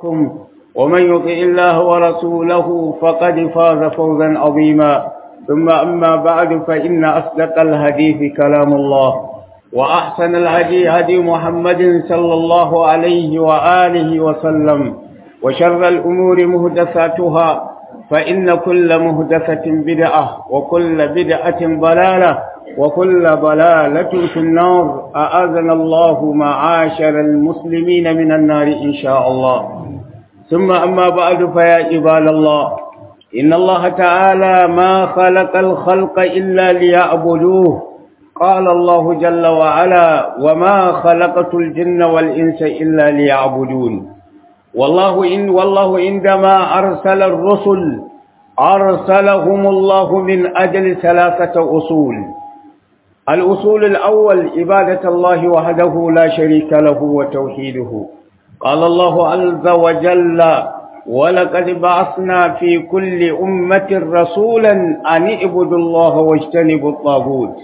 ومن يطع الله ورسوله فقد فاز فوزا عظيما ثم أما بعد فإن أصدق الحديث كلام الله وأحسن الهدي هدي محمد صلى الله عليه وآله وسلم وشر الأمور مهدساتها فإن كل مهدسة بدعة وكل بدعة ضلالة وكل ضلالة في النار أعاذنا الله معاشر المسلمين من النار إن شاء الله ثم أما بعد فيا عباد الله إن الله تعالى ما خلق الخلق إلا ليعبدوه قال الله جل وعلا وما خلقت الجن والإنس إلا ليعبدون والله إن والله عندما أرسل الرسل أرسلهم الله من أجل ثلاثة أصول الأصول الأول عبادة الله وحده لا شريك له وتوحيده قال الله عز وجل ولقد بعثنا في كل أمة رسولا أن اعبدوا الله واجتنبوا الطاغوت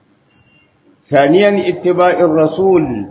ثانيا اتباع الرسول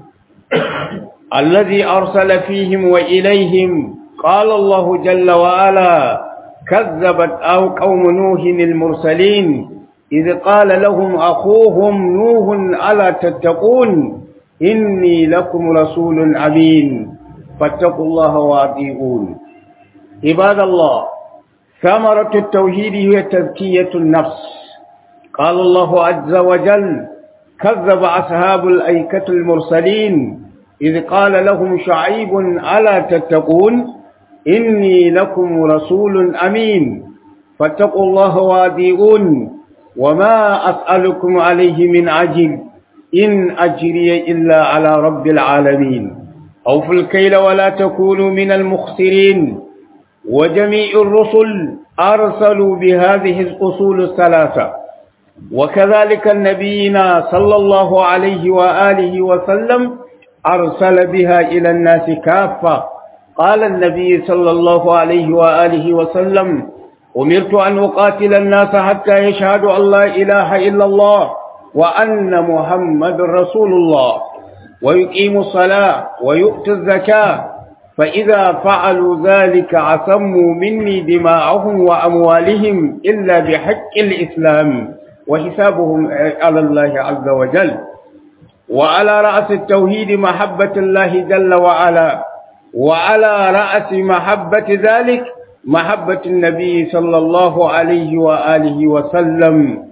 الذي أرسل فيهم وإليهم قال الله جل وعلا كذبت أو قوم نوح المرسلين إذ قال لهم أخوهم نوح ألا تتقون إني لكم رسول أمين فاتقوا الله وأطيعون عباد الله ثمرة التوحيد هي تزكية النفس قال الله عز وجل كذب أصحاب الأيكة المرسلين إذ قال لهم شعيب ألا تتقون إني لكم رسول أمين فاتقوا الله وأطيعون وما أسألكم عليه من عجل إن أجري إلا على رب العالمين أوفوا الكيل ولا تكونوا من المخسرين وجميع الرسل أرسلوا بهذه الأصول الثلاثة وكذلك النبينا صلى الله عليه وآله وسلم أرسل بها إلى الناس كافة قال النبي صلى الله عليه وآله وسلم أمرت أن أقاتل الناس حتى يشهدوا أن لا إله إلا الله وأن محمد رسول الله ويقيموا الصلاة ويؤتوا الزكاة فإذا فعلوا ذلك عصموا مني دماءهم وأموالهم إلا بحق الإسلام وحسابهم على الله عز وجل وعلى رأس التوحيد محبة الله جل وعلا وعلى رأس محبة ذلك محبة النبي صلى الله عليه وآله وسلم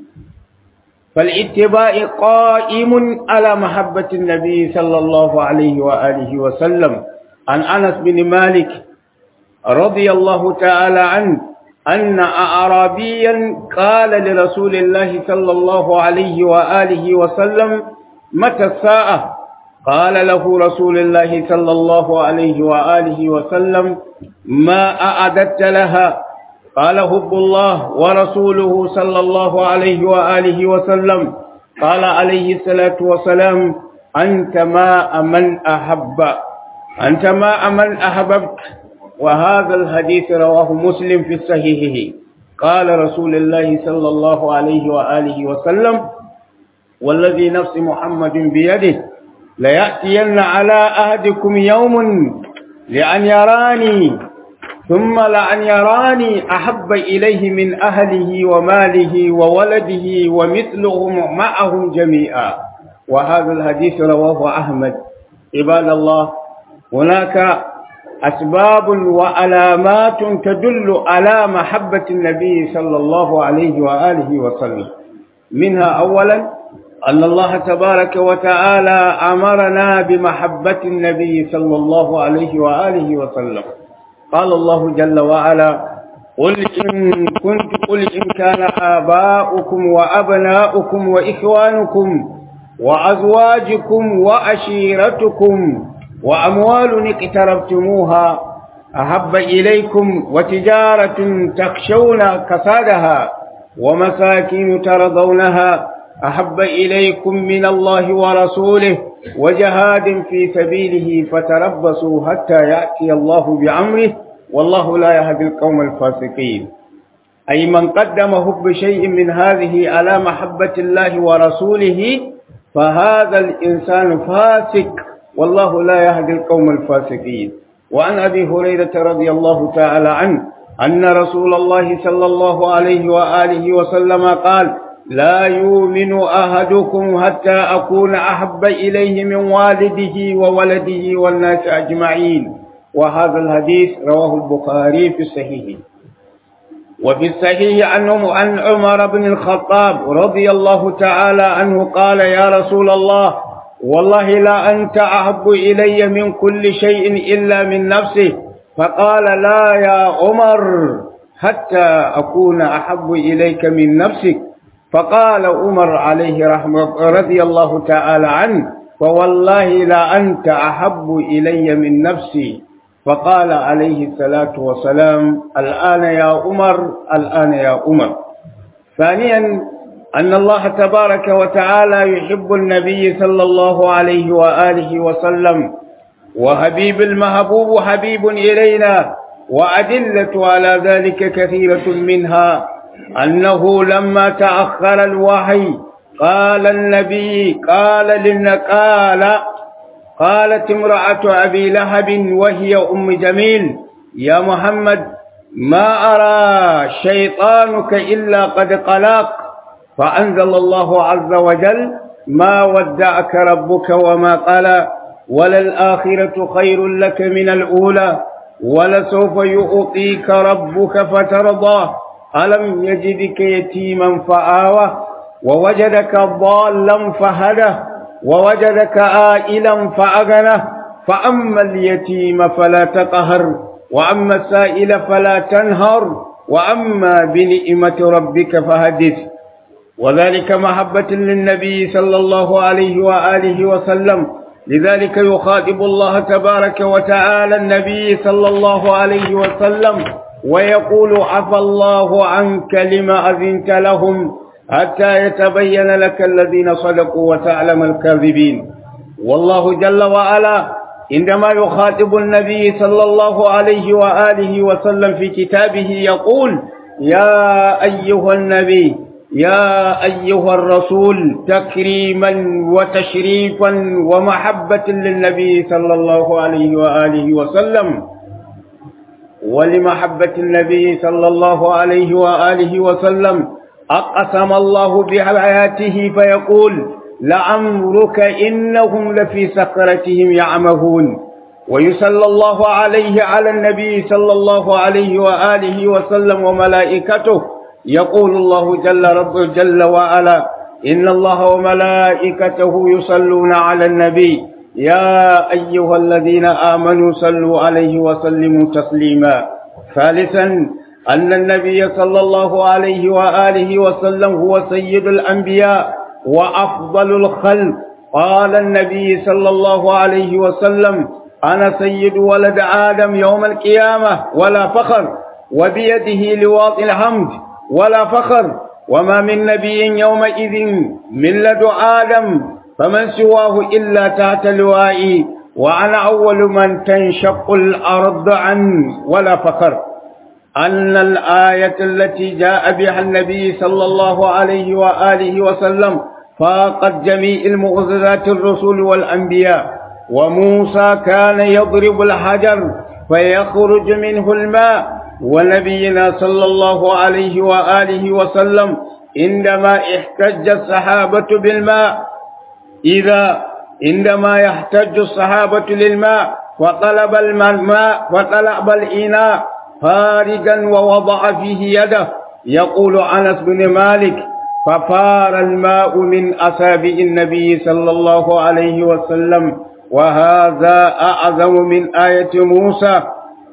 فالاتباع قائم على محبة النبي صلى الله عليه وآله وسلم عن أنس بن مالك رضي الله تعالى عنه أن أعرابيا قال لرسول الله صلى الله عليه وآله وسلم متى الساعة قال له رسول الله صلى الله عليه وآله وسلم ما أعددت لها قال هب الله ورسوله صلى الله عليه وآله وسلم قال عليه الصلاة والسلام أنت ما من أحب أنت ما من أحببت وهذا الحديث رواه مسلم في صحيحه قال رسول الله صلى الله عليه وآله وسلم والذي نفس محمد بيده ليأتين على أهدكم يوم لأن يراني ثم لأن يراني أحب إليه من أهله وماله وولده ومثلهم معهم جميعا وهذا الحديث رواه أحمد عباد الله هناك أسباب وعلامات تدل على محبة النبي صلى الله عليه وآله وسلم منها أولا أن الله تبارك وتعالى أمرنا بمحبة النبي صلى الله عليه وآله وسلم قال الله جل وعلا قل إن كنت قل إن كان آباؤكم وأبناؤكم وإخوانكم وأزواجكم وأشيرتكم وأموال اقترفتموها أحب إليكم وتجارة تخشون كسادها ومساكين ترضونها أحب إليكم من الله ورسوله وجهاد في سبيله فتربصوا حتى يأتي الله بأمره والله لا يهدي القوم الفاسقين أي من قدم حب شيء من هذه على محبة الله ورسوله فهذا الإنسان فاسق والله لا يهدي القوم الفاسقين وعن أبي هريرة رضي الله تعالى عنه أن رسول الله صلى الله عليه وآله وسلم قال لا يؤمن أحدكم حتى أكون أحب إليه من والده وولده والناس أجمعين وهذا الحديث رواه البخاري في الصحيح وفي الصحيح عنه عن عمر بن الخطاب رضي الله تعالى عنه قال يا رسول الله والله لا أنت أحب إلي من كل شيء إلا من نفسه فقال لا يا عمر حتى أكون أحب إليك من نفسك فقال عمر عليه رحمة رضي الله تعالى عنه فوالله لا أنت أحب إلي من نفسي فقال عليه الصلاة والسلام الآن يا عمر الآن يا عمر ثانيا أن الله تبارك وتعالى يحب النبي صلى الله عليه وآله وسلم وحبيب المحبوب حبيب إلينا وأدلة على ذلك كثيرة منها أنه لما تأخر الوحي قال النبي قال للنقال قالت امرأة أبي لهب وهي أم جميل يا محمد ما أرى شيطانك إلا قد قلاق فأنزل الله عز وجل ما ودعك ربك وما قال وللآخرة خير لك من الأولى ولسوف يؤطيك ربك فترضى ألم يجدك يتيما فآوى ووجدك ضالا فهدى ووجدك آئلا فأغنى فأما اليتيم فلا تقهر وأما السائل فلا تنهر وأما بنئمة ربك فهدث وذلك محبة للنبي صلى الله عليه وآله وسلم لذلك يخاطب الله تبارك وتعالى النبي صلى الله عليه وسلم ويقول عفى الله عنك لما أذنت لهم حتى يتبين لك الذين صدقوا وتعلم الكاذبين والله جل وعلا عندما يخاطب النبي صلى الله عليه وآله وسلم في كتابه يقول يا أيها النبي يا أيها الرسول تكريما وتشريفا ومحبة للنبي صلى الله عليه وآله وسلم ولمحبة النبي صلى الله عليه وآله وسلم أقسم الله بحياته فيقول لعمرك إنهم لفي سكرتهم يعمهون ويصلى الله عليه على النبي صلى الله عليه وآله وسلم وملائكته يقول الله جل رب جل وعلا إن الله وملائكته يصلون على النبي يا أيها الذين آمنوا صلوا عليه وسلموا تسليما ثالثا أن النبي صلى الله عليه وآله وسلم هو سيد الأنبياء وأفضل الخلق قال النبي صلى الله عليه وسلم أنا سيد ولد آدم يوم القيامة ولا فخر وبيده لواط الحمد ولا فخر وما من نبي يومئذ من لد آدم فمن سواه إلا تحت لوائي وأنا أول من تنشق الأرض عنه ولا فخر أن الآية التي جاء بها النبي صلى الله عليه وآله وسلم فاقت جميع المعجزات الرسل والأنبياء وموسى كان يضرب الحجر فيخرج منه الماء ونبينا صلى الله عليه وآله وسلم عندما احتج الصحابة بالماء إذا عندما يحتج الصحابة للماء وطلب الماء وطلب الإناء فارجا ووضع فيه يده يقول أنس بن مالك ففار الماء من أصابع النبي صلى الله عليه وسلم وهذا أعظم من آية موسى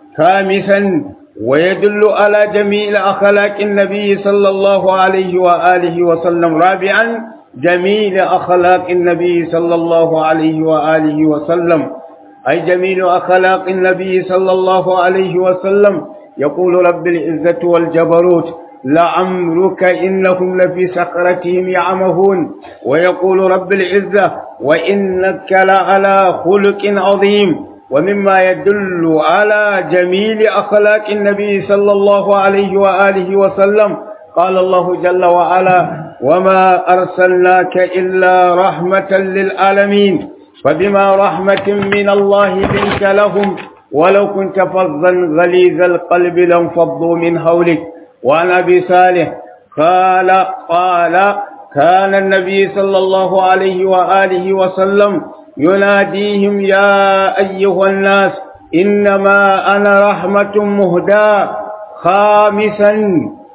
خامسا ويدل على جميع أخلاق النبي صلى الله عليه وآله وسلم رابعا جميل أخلاق النبي صلى الله عليه وآله وسلم أي جميل أخلاق النبي صلى الله عليه وسلم يقول رب العزة والجبروت لعمرك إنهم لفي سكرتهم يعمهون ويقول رب العزة وإنك لعلى خلق عظيم ومما يدل على جميل أخلاق النبي صلى الله عليه وآله وسلم قال الله جل وعلا وما أرسلناك إلا رحمة للعالمين فبما رحمة من الله بنت لهم ولو كنت فظا غليظ القلب لانفضوا من حولك وعن أبي صالح قال قال كان النبي صلى الله عليه وآله وسلم يناديهم يا أيها الناس إنما أنا رحمة مهداة خامسا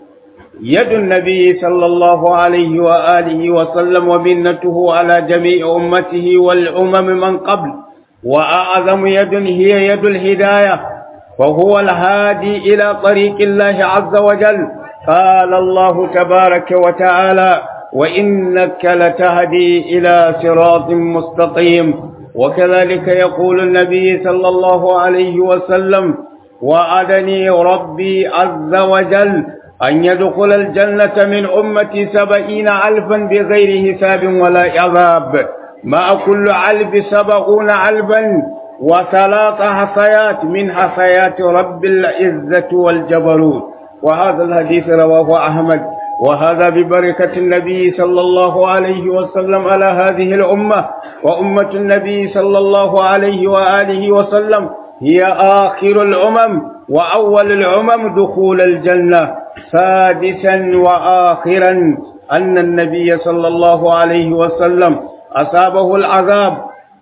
يد النبي صلى الله عليه وآله وسلم ومنته على جميع أمته والأمم من قبل وأعظم يد هي يد الهداية وهو الهادي إلى طريق الله عز وجل قال الله تبارك وتعالى وإنك لتهدي إلى صراط مستقيم وكذلك يقول النبي صلى الله عليه وسلم وعدني ربي عز وجل أن يدخل الجنة من أمتي سبعين ألفا بغير حساب ولا عذاب مع كل علب سبعون علبا وثلاث حصيات من حصيات رب العزة والجبروت وهذا الحديث رواه أحمد وهذا ببركة النبي صلى الله عليه وسلم على هذه الأمة وأمة النبي صلى الله عليه وآله وسلم هي آخر الأمم وأول الأمم دخول الجنة سادسا وآخرا أن النبي صلى الله عليه وسلم أصابه العذاب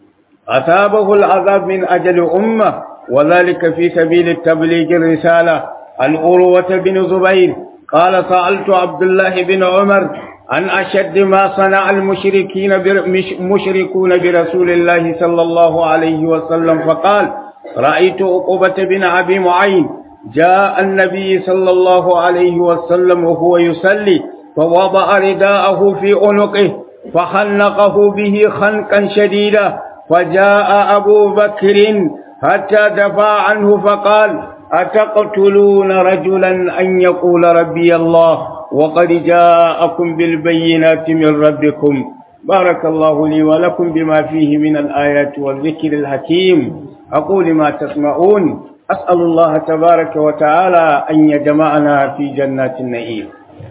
أصابه العذاب من أجل أمة وذلك في سبيل التبليغ الرسالة عن أروة بن زبير قال سألت عبد الله بن عمر عن أشد ما صنع المشركين مشركون برسول الله صلى الله عليه وسلم فقال رأيت عقبة بن أبي معين جاء النبي صلى الله عليه وسلم وهو يصلي فوضع رداءه في عنقه فخنقه به خنقا شديدا فجاء أبو بكر حتى دفع عنه فقال أتقتلون رجلا أن يقول ربي الله وقد جاءكم بالبينات من ربكم بارك الله لي ولكم بما فيه من الآيات والذكر الحكيم أقول ما تسمعون أسأل الله تبارك وتعالى أن يجمعنا في جنات النعيم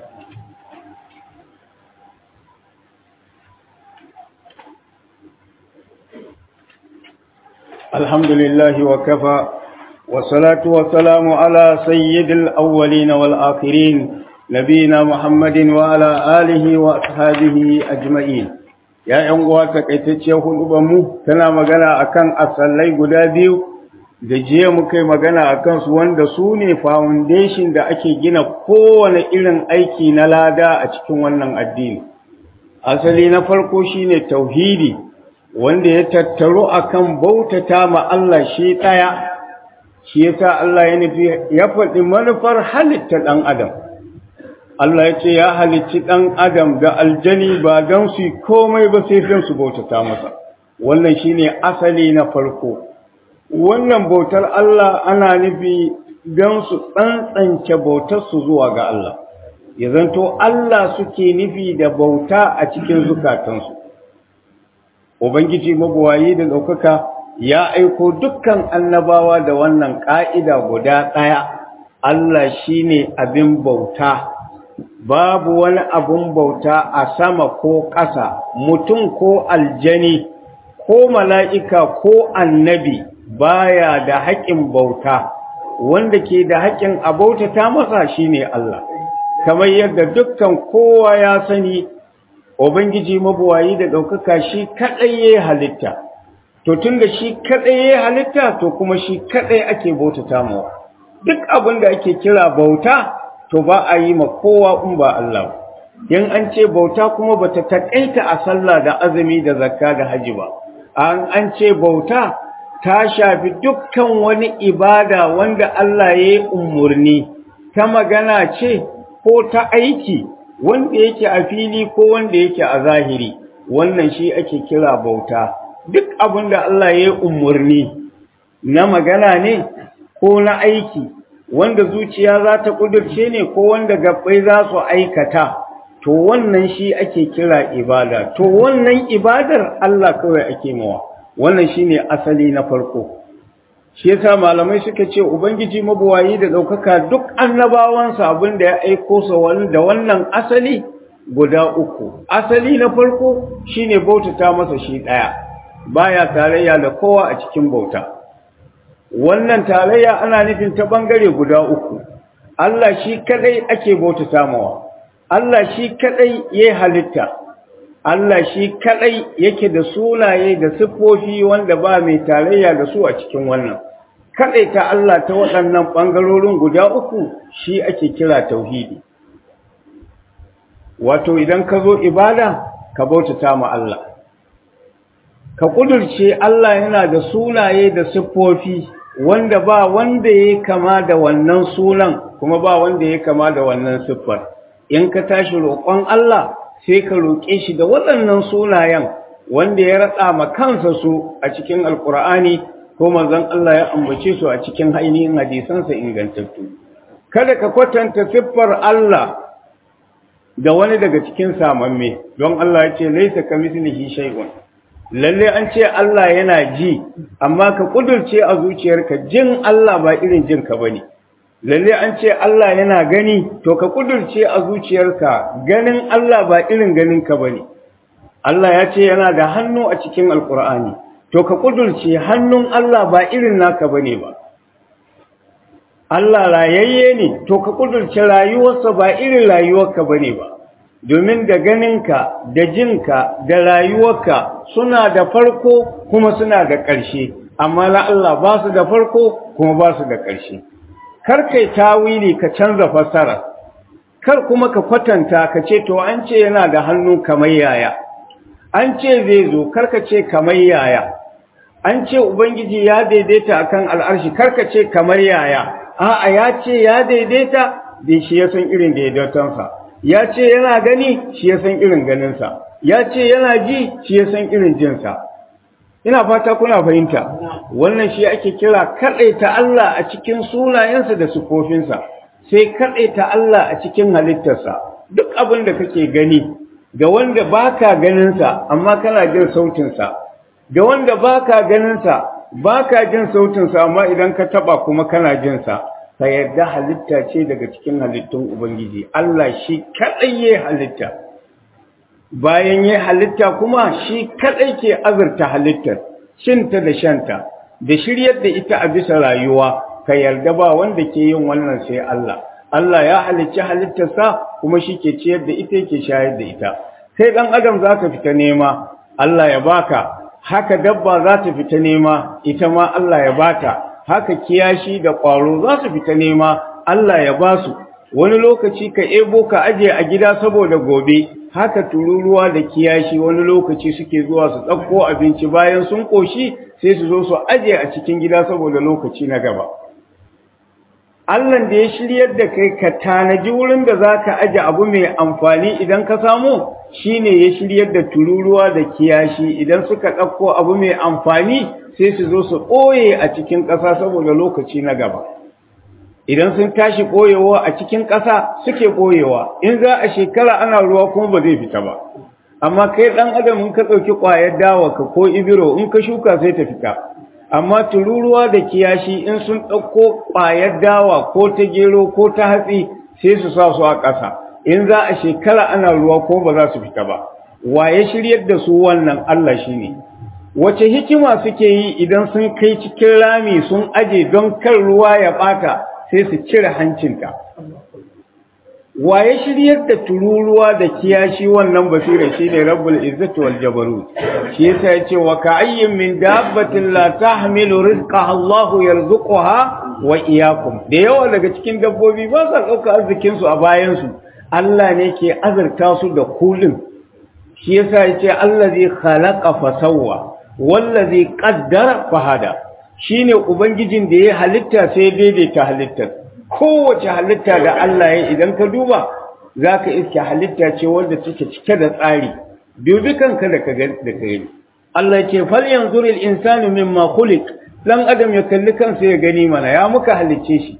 الحمد لله وكفى والصلاة والسلام على سيد الأولين والآخرين نبينا محمد وعلى آله وأصحابه أجمعين يا ‘yan takaitacciyar hudubanmu tana magana akan asallai guda biyu da jiya muka yi magana a kansu wanda su ne foundation da ake gina kowane irin aiki na lada a cikin wannan addini asali na farko shine tauhidi wanda ya tattaru akan bautata ma Allah shi ɗaya shi yasa Allah ya nufi ya faɗi manufar halitta ɗan adam Allah ya ce ya halicci ɗan adam da aljani ba don su komai ba sai don su bautata masa wannan shine asali na farko wannan bautar Allah ana nufi don su tsantsance bautar su zuwa ga Allah ya zanto Allah suke nufi da bauta a cikin zukatansu Ubangiji mabuwayi da ɗaukaka ya aiko dukkan annabawa da wannan ƙa'ida guda ɗaya, Allah shi ne abin bauta, babu wani abin bauta a sama ko ƙasa, mutum ko aljani, ko mala'ika ko annabi baya da haƙin bauta, wanda ke da haƙin a bautata masa shi ne Allah, kamar yadda dukkan kowa ya sani Ubangiji mabuwayi da ɗaukaka shi kaɗai ya halitta, to tun da shi kaɗai ya halitta to kuma shi kaɗai ake bautata mawa. Duk abin da ake kira bauta to ba a yi ma kowa in ba Allah. In an ce bauta kuma ba ta taƙaita a sallah da azumi da zakka da haji ba. An an ce bauta ta shafi dukkan wani ibada wanda Allah ya yi umarni ta magana ce ko ta aiki. wanda yake a fili ko wanda yake a zahiri wannan shi ake kira bauta duk abin da Allah ya yi umarni na magana ne ko na aiki wanda zuciya za ta ƙudurce ne ko wanda gabbai za su aikata to wannan shi ake kira ibada to wannan ibadar Allah kawai ake mawa wannan shine asali na farko shi yasa malamai suka ce ubangiji mabuwayi da ɗaukaka duk annabawansa abin da ya aiko sa da wannan asali guda uku asali na farko shine bautata masa shi ɗaya baya tarayya da kowa a cikin bauta wannan tarayya ana nufin ta bangare guda uku Allah shi kadai ake bautata mawa Allah shi kadai yayi halitta Allah shi kadai yake da sunaye da siffofi wanda ba mai tarayya da su a cikin wannan kadai ta Allah ta waɗannan bangarorin guda uku shi ake kira tauhidi wato idan ka zo ibada ka bautata ma Allah ka kudurce Allah yana da sunaye da siffofi wanda ba wanda ya kama da wannan sunan kuma ba wanda ya kama da wannan siffar in ka tashi roƙon Allah sai ka roƙe shi da waɗannan sunayen wanda ya ratsa ma kansa su a cikin alkur'ani ko manzon Allah ya ambace su a cikin ainihin hadisansa ingantattu kada ka kwatanta siffar Allah da wani daga cikin samamme don Allah ya ce laisa kamithlihi shay'un lalle an ce Allah yana ji amma ka kudurce a zuciyarka jin Allah ba irin jin ka bane lalle an ce Allah yana gani to ka kudurce a zuciyarka ganin Allah ba irin ganin ka bane Allah ya ce yana da hannu a cikin alkur'ani to ka kudurce hannun Allah ba irin naka bane ba Allah rayayye ne to ka kudurce rayuwarsa ba irin rayuwarka bane ba domin da ganinka da jinka da rayuwarka suna da farko kuma suna da ƙarshe amma na Allah ba su da farko kuma ba su da ƙarshe kar kai tawili ka canza fassara kar kuma ka kwatanta ka ce to an ce yana da hannu kamar yaya an ce zai zo kar ka ce kamar yaya an ce ubangiji ya daidaita akan al'arshi kar ka ce kamar yaya a'a ya ce ya daidaita da shi ya san irin daidaitonsa ya ce yana gani shi ya san irin ganinsa ya ce yana ji shi ya san irin jinsa ina fata kuna fahimta wannan shi ake kira kaɗaita Allah a cikin sunayensa da sufofinsa sai kaɗaita Allah a cikin halittarsa duk abin da kake gani ga wanda baka ganinsa amma kana jin sautinsa ga wanda baka ganinsa baka jin sautinsa amma idan ka taba kuma kana jinsa ka yarda halitta ce daga cikin halittun Ubangiji, Allah shi kaɗai ya halitta, bayan ya halitta kuma shi kaɗai ke azurta halittar, cinta da shanta, da shiryar da ita a bisa rayuwa, ka yarda ba wanda ke yin wannan sai Allah. Allah ya halicci halittarsa kuma shi ke ciyar da ita yake shayar da ita. Sai ɗan Adam za ka fita nema, Allah ya baka, haka dabba za ta fita nema, ita ma Allah ya bata. haka kiyashi da ƙwaro za su fita nema Allah ya ba su wani lokaci ka ebo ka aje a gida saboda gobe haka tururuwa da kiyashi wani lokaci suke zuwa su ɗauko abinci bayan sun ƙoshi sai su zo su aje a cikin gida saboda lokaci na gaba Allah da ya shiryar da kai ka tanaji wurin da za ka aje abu mai amfani idan ka samu shine ya shiryar da tururuwa da kiyashi idan suka ɗauko abu mai amfani sai su zo su ɓoye a cikin ƙasa saboda lokaci na gaba idan sun tashi ɓoyewa a cikin ƙasa suke ɓoyewa in za a shekara ana ruwa kuma ba zai fita ba amma kai ɗan adam in ka ɗauki ƙwayar dawa ka ko ibiro in ka shuka sai ta fita amma tururuwa da kiyashi in sun ɗauko ƙwayar dawa ko ta gero ko ta hatsi sai su sa su a ƙasa in za a shekara ana ruwa ko ba za su fita ba waye shiryar da su wannan Allah shi ne wace hikima suke yi idan sun kai cikin rami sun aje don kan ruwa ya ɓata sai su cire hancinta waye shiryar da tururuwa da kiyashi wannan basira shine rabbul izzati wal jabarut shi yasa yace wa ka'ayyin min dabbatin la tahmilu rizqaha Allahu yarzuquha wa iyyakum da yawa daga cikin dabbobi ba sa dauka arzikin su a bayan su Allah ne ke azurta su da kulin shi yasa yace allazi khalaqa fa sawwa wallazi qaddara fa hada shine ubangijin da ya halitta sai daidaita halittar kowace halitta da Allah ya idan ka duba za ka iske halitta ce wanda take cike da tsari dubi kanka da ka da ka gani Allah ce fal yanzuril insanu mimma khuliq dan adam ya kalli kansa ya gani mana ya muka halicce shi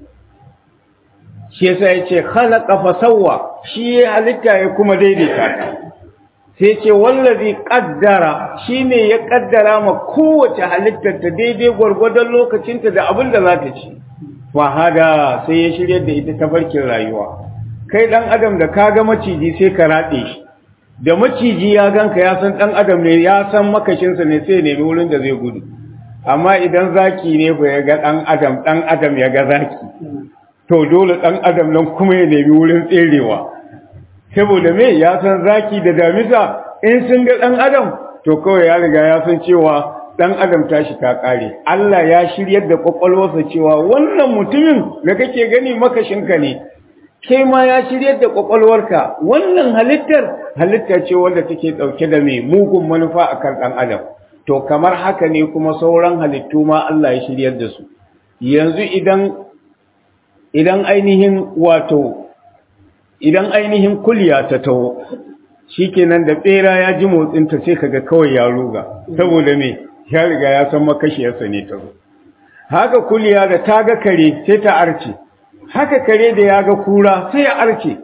shi yasa yace khalaqa fa sawwa shi ya halitta ya kuma daidaita ta sai ce wallazi qaddara shine ya kaddara ma kowace halittar ta daidai gwargwadon lokacinta da abin da za ta ci fahada sai ya shirya da ita tafarkin rayuwa kai dan adam da ka ga maciji sai ka rade shi da maciji ya ganka ya san dan adam ne ya san makashinsa ne sai nemi wurin da zai gudu amma idan zaki ne ba ya ga ɗan adam ɗan adam ya ga zaki to dole ɗan adam nan kuma ya nemi wurin tserewa saboda me ya san zaki da damisa in sun ga ɗan adam to kawai ya riga ya san cewa ɗan adam tashi ta ƙare Allah ya shiryar da ƙwaƙwalwarsa cewa wannan mutumin da kake gani makashinka ne kai ma ya shiryar da ƙwaƙwalwarka wannan halittar halitta ce wanda take ɗauke da mai mugun manufa a kan ɗan adam to kamar haka ne kuma sauran halittu ma Allah ya shiryar da su yanzu idan idan ainihin wato idan ainihin kulya ta taho shikenan da bera ya ji motsinta sai kaga kawai ya ruga saboda me ya riga ya san makashiyarsa ne ta zo haka kulya da ta ga kare sai ta arce haka kare da ya ga kura sai ya arce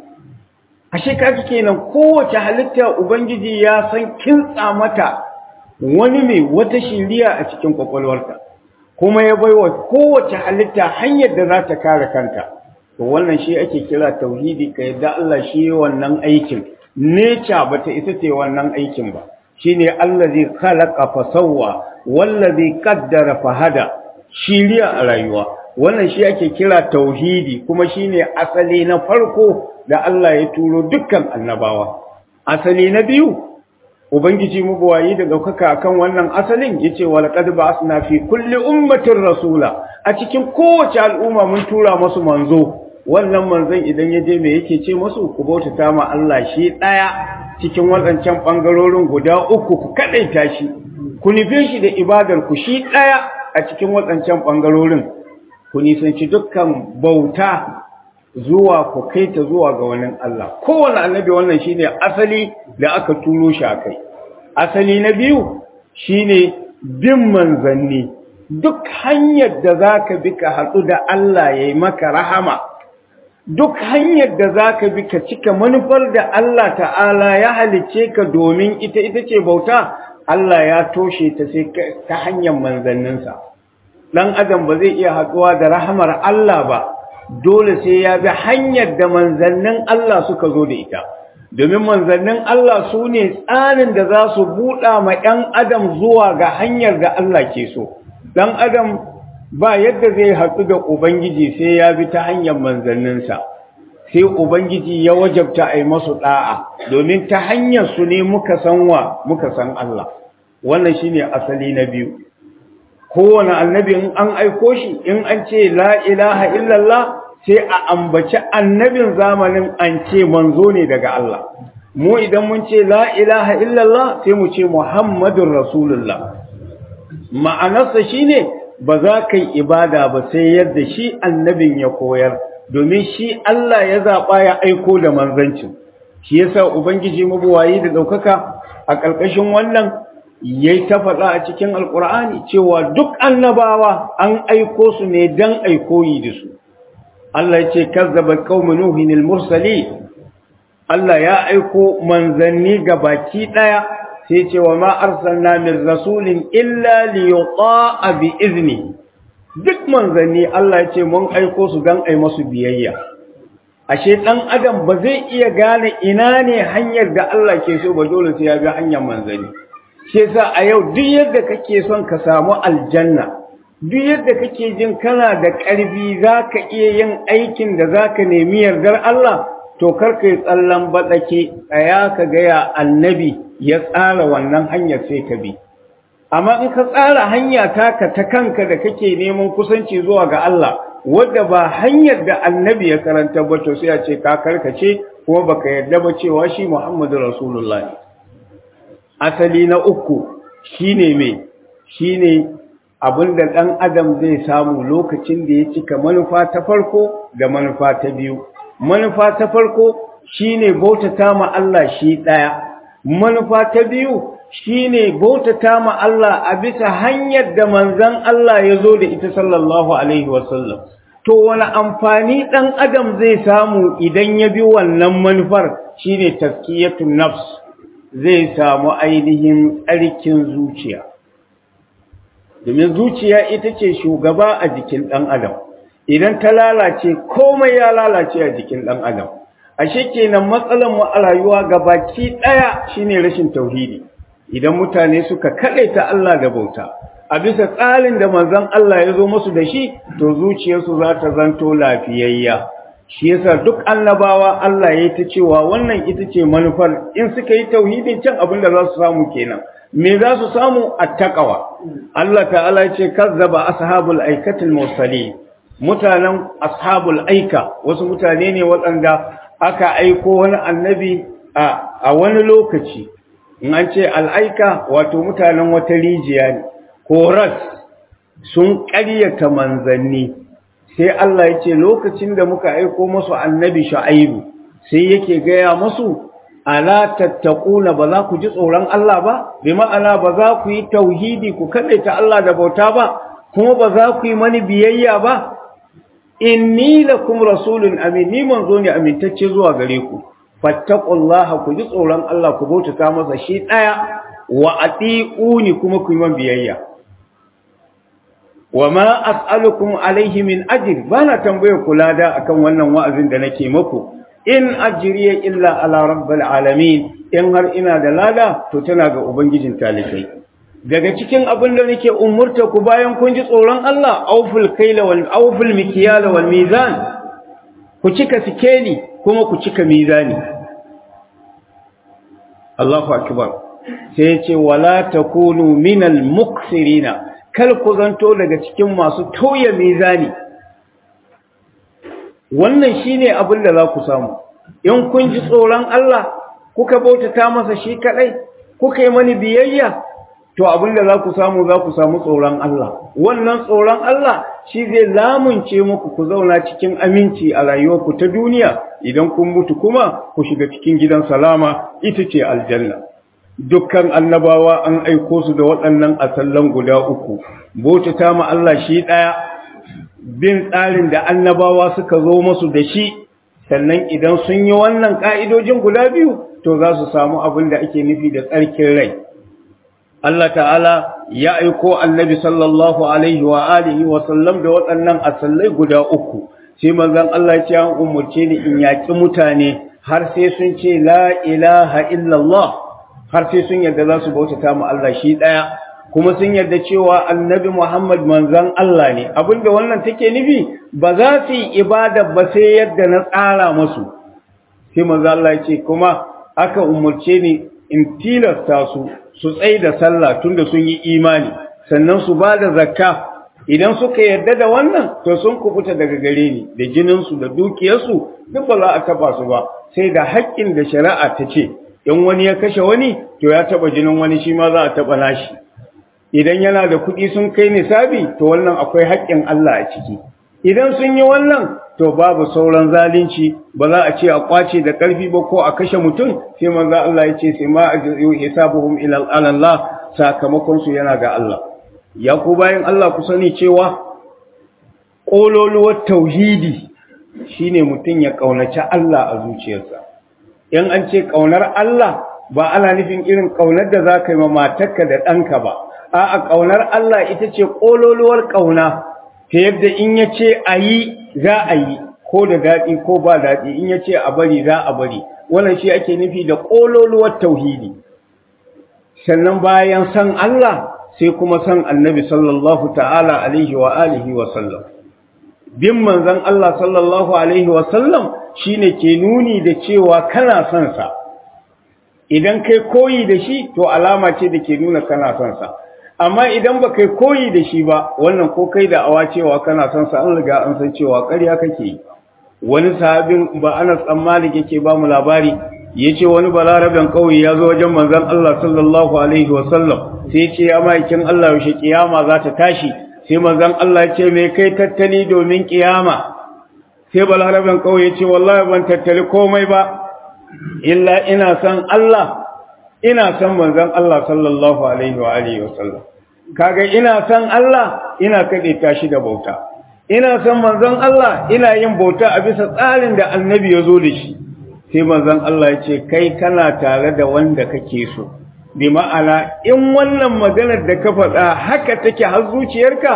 ashe kaga kenan kowace halitta ubangiji ya san kintsa mata wani mai wata shiriya a cikin kwakwalwarta kuma ya baiwa kowace halitta hanyar da za ta kare kanta to wannan shi ake kira tauhidi ka yadda Allah shi wannan aikin nature bata ita ce wannan aikin ba shine allazi khalaqa fa sawwa wallazi qaddara fa hada shiriya a rayuwa wannan shi ake kira tauhidi kuma shine asali na farko da Allah ya turo dukkan annabawa asali na biyu ubangiji mubuwayi da daukaka akan wannan asalin yace walaqad ba'athna fi kulli ummatin rasula a cikin kowace al'umma mun tura masu manzo wannan manzon idan ya je me yake ce masu ku bautata ma Allah shi daya cikin wadancan bangarorin guda uku ku kadaita shi ku nufe shi da ibadar ku shi daya a cikin wadancan bangarorin ku nisanci dukkan bauta zuwa ku kai ta zuwa ga wani Allah kowane annabi wannan shine asali da aka turo shi akai asali na biyu shine bin manzanni duk hanyar da zaka bi ka hatsu da Allah yayi maka rahama duk hanyar da zaka bi ka cika manufar da Allah ta'ala ya halice ka domin ita ita ce bauta Allah ya toshe ta sai ta hanyar manzanninsa dan adam ba zai iya haɗuwa da rahamar Allah ba dole sai ya bi hanyar da manzannin Allah suka zo da ita domin manzannin Allah su ne tsarin da za su buɗa ma ‘yan adam zuwa ga hanyar da Allah ke so ɗan adam ba yadda zai haɗu da Ubangiji sai ya bi ta hanyar manzanninsa sai Ubangiji ya wajabta a yi masu ɗa'a domin ta hanyar su ne muka san wa muka san Allah wannan shine asali na biyu kowane annabi in an aiko shi in an ce la ilaha illallah sai a ambaci annabin zamanin an ce manzo ne daga Allah mu idan mun ce la ilaha illallah sai mu ce muhammadun rasulullah ma'anarsa shine ba za ka yi ibada ba sai yadda shi annabin ya koyar domin shi Allah ya zaɓa ya aiko da manzancin shi yasa ubangiji mabuwayi da ɗaukaka a ƙarƙashin wannan yayi ta faɗa a cikin alƙur'ani cewa duk annabawa an aiko su ne dan aikoyi da su Allah ya ce kazzaba qaumu nuhin al-mursali Allah ya aiko manzanni ga baki daya sai ce wa ma arsalna min rasulin illa li yuta'a bi izni duk manzanni Allah ya ce mun aiko su dan ai masu biyayya ashe dan adam ba zai iya gane ina ne hanyar da Allah ke so ba dole sai ya bi hanyar manzanni shi yasa a yau duk yadda kake son ka samu aljanna duk yadda kake jin kana da ƙarfi za ka iya yin aikin da za ka nemi yardar Allah to karka yi tsallan baɗake tsaya ka gaya annabi ya tsara wannan hanyar sai ka bi amma in ka tsara hanya taka ta kanka da kake neman kusanci zuwa ga Allah wadda ba hanyar da annabi ya karanta ba to sai a ce ka karkace kuma baka yarda ba cewa shi Muhammadu Rasulullah asali na uku shine me shine abinda ɗan adam zai samu lokacin da ya cika manufa ta farko da manufa ta biyu manufa ta farko shine bautata ma Allah shi ɗaya manufa ta biyu shine bautata ma Allah a bisa hanyar da manzon Allah ya zo da ita sallallahu alaihi wasallam to wani amfani ɗan adam zai samu idan ya bi wannan manufar shine taskiyatun nafs zai samu ainihin tsarkin zuciya domin zuciya ita ce shugaba a jikin ɗan adam idan ta lalace komai ya lalace a jikin ɗan adam ashe kenan matsalar mu a rayuwa gabaki ɗaya shine rashin tauhidi idan mutane suka kaɗaita Allah da bauta a bisa tsarin da manzon Allah ya zo musu da shi to zuciyarsu za ta zanto lafiyayya shi yasa duk annabawa Allah ya yi ta cewa wannan ita ce manufar in suka yi tauhidin can abin da za su samu kenan me za su samu attaqwa Allah ta'ala ya ce kazzaba ashabul aikatil mursalin mutanen ashabul aika wasu mutane ne waɗanda aka aiko wani annabi a wani lokaci in an ce al'aika wato mutanen wata rijiya ne ko ras sun ƙaryata manzanni sai Allah ya ce lokacin da muka aiko musu annabi shu'aibu sai yake gaya musu ala tattaquna ba za ku ji tsoron Allah ba bi ma'ana ba za ku yi tauhidi ku kadaita Allah da bauta ba kuma ba za ku yi mani biyayya ba inni lakum rasulun amin ni manzo ne amintacce zuwa gare ku fattaqullaha ku ji tsoron Allah ku bautata masa shi daya wa atiuni kuma ku yi man biyayya wa ma as'alukum alaihi min ajr bana tambaye ku lada akan wannan wa'azin da nake muku in ajriya illa ala rabbil alamin in har ina da lada to tana ga ubangijin talikai daga cikin abin da nake umurta ku bayan kun ji tsoron Allah auful kaila wal auful mikyala wal mizan ku cika sikeli kuma ku cika mizani Allahu akbar sai ya ce wala takunu minal muksirina kal ku zanto daga cikin masu tauye mizani wannan shine abin da za ku samu in kun ji tsoron Allah kuka bautata masa shi kadai kuka yi mani biyayya to abin da za ku samu za ku samu tsoron Allah wannan tsoron Allah shi zai lamunce muku ku zauna cikin aminci a rayuwarku ta duniya idan kun mutu kuma ku shiga cikin gidan salama ita ce aljanna dukkan annabawa an aiko su da waɗannan asallan guda uku bautata ma Allah shi ɗaya bin tsarin da annabawa suka zo masu da shi sannan idan sun yi wannan ƙa'idojin guda biyu to za su samu abin da ake nufi da tsarkin rai Allah ta'ala ya aiko annabi sallallahu alaihi wa alihi wa sallam da waɗannan asallai guda uku sai manzon Allah ya ce an umurce ni in yaki mutane har sai sun ce la ilaha illallah har sai sun yarda za su bautata mu Allah shi ɗaya kuma sun yarda cewa annabi Muhammad manzon Allah ne abinda wannan take nufi ba za su yi ibada ba sai yadda na tsara musu sai manzon Allah ya ce kuma aka umurce ni in tilasta su su tsaye da sallah tunda sun yi imani sannan su ba da zakka idan suka yarda da wannan to sun kubuta daga gare ni da jininsu da dukiyarsu duk ba za a taba su ba sai da haƙƙin da shari'a ta ce in wani ya kashe wani to ya taba jinin wani shi ma za a taba nashi idan yana da kuɗi sun kai nisabi to wannan akwai haƙƙin Allah a ciki idan sun yi wannan to babu sauran zalunci ba za a ce a kwace da ƙarfi ba ko a kashe mutum sai manzo Allah ya ce sai ma hisabuhum ila Allah sakamakon su yana ga Allah ya ku bayan Allah ku sani cewa kololuwar tauhidi shine mutum ya kaunaci Allah a zuciyarsa in an ce kaunar Allah ba ana nufin irin kaunar da za ka yi ma matarka da ɗanka ba a'a kaunar Allah ita ce kololuwar kauna ta yadda in ya ce a yi za a yi ko da daɗi ko ba daɗi in ya ce a bari za a bari wannan shi ake nufi da ƙololuwar tauhidi sannan bayan san Allah sai kuma san annabi sallallahu ta'ala alaihi wa alihi wa sallam bin manzon Allah sallallahu alaihi wa sallam shine ke nuni da cewa kana son sa idan kai koyi da shi to alama ce da ke nuna kana son sa amma idan ba kai koyi da shi ba wannan ko kai da awa cewa kana son sa an riga an san cewa ƙarya kake yi wani sahabin ba Anas dan Malik yake ba mu labari yace wani balaraben kauye ya zo wajen manzon Allah sallallahu alaihi wa sallam sai yace ya maikin Allah yaushe kiyama za ta tashi sai manzon Allah yace me kai tattali domin kiyama sai balaraben kauye yace wallahi ban tattali komai ba illa ina san Allah ina san manzon Allah sallallahu alaihi wa alihi wa sallam kaga ina san Allah ina kade tashi da bauta ina san manzon Allah ina yin bauta a bisa tsarin da annabi ya zo da shi sai manzon Allah ya ce kai kana tare da wanda kake so bi ma'ana in wannan maganar da ka faɗa haka take har zuciyarka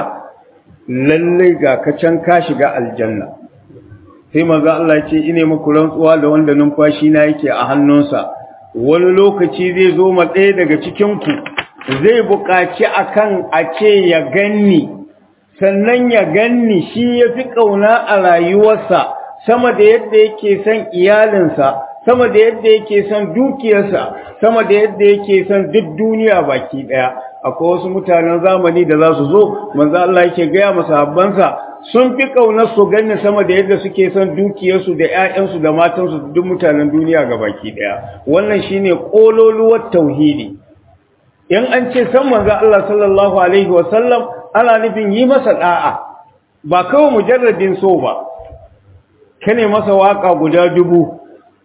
lalle ga ka can ka shiga aljanna sai manzon Allah ya ce ine muku rantsuwa da wanda numfashi na yake a hannunsa wani lokaci zai zo ma ɗaya daga cikinku zai buƙaci akan a ce ya ganni sannan ya ganni shi ya fi ƙauna a rayuwarsa sama da yadda yake son iyalinsa sama da yadda yake son dukiyarsa sama da yadda yake son duk duniya baki ɗaya akwai wasu mutanen zamani da za su zo manzo Allah yake gaya masa habbansa sun fi ƙaunar su ganni sama da yadda suke son dukiyarsu da ƴaƴansu da matansu da duk mutanen duniya ga baki ɗaya wannan shine ƙololuwar tauhidi in an ce san manzo Allah sallallahu alaihi wasallam ana nufin yi masa da'a ba kawai mujarradin so ba kane masa waka guda dubu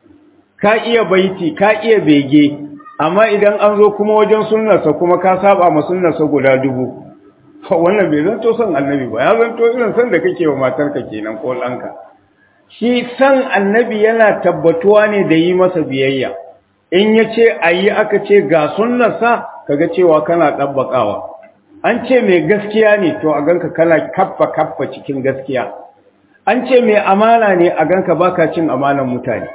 ka iya baiti ka iya bege amma idan an zo kuma wajen sunnarsa kuma ka saba ma sunnarsa guda dubu wannan bai zanto son annabi ba ya zanto irin san da kake wa matarka kenan ko ɗanka shi san annabi yana tabbatuwa ne da yi masa biyayya in ya ce a yi aka ce ga sunnarsa kaga cewa kana ɗabbaƙawa an ce mai gaskiya ne to a ganka kana kaffa kaffa cikin gaskiya an ce mai amana ne a ganka baka cin amanan mutane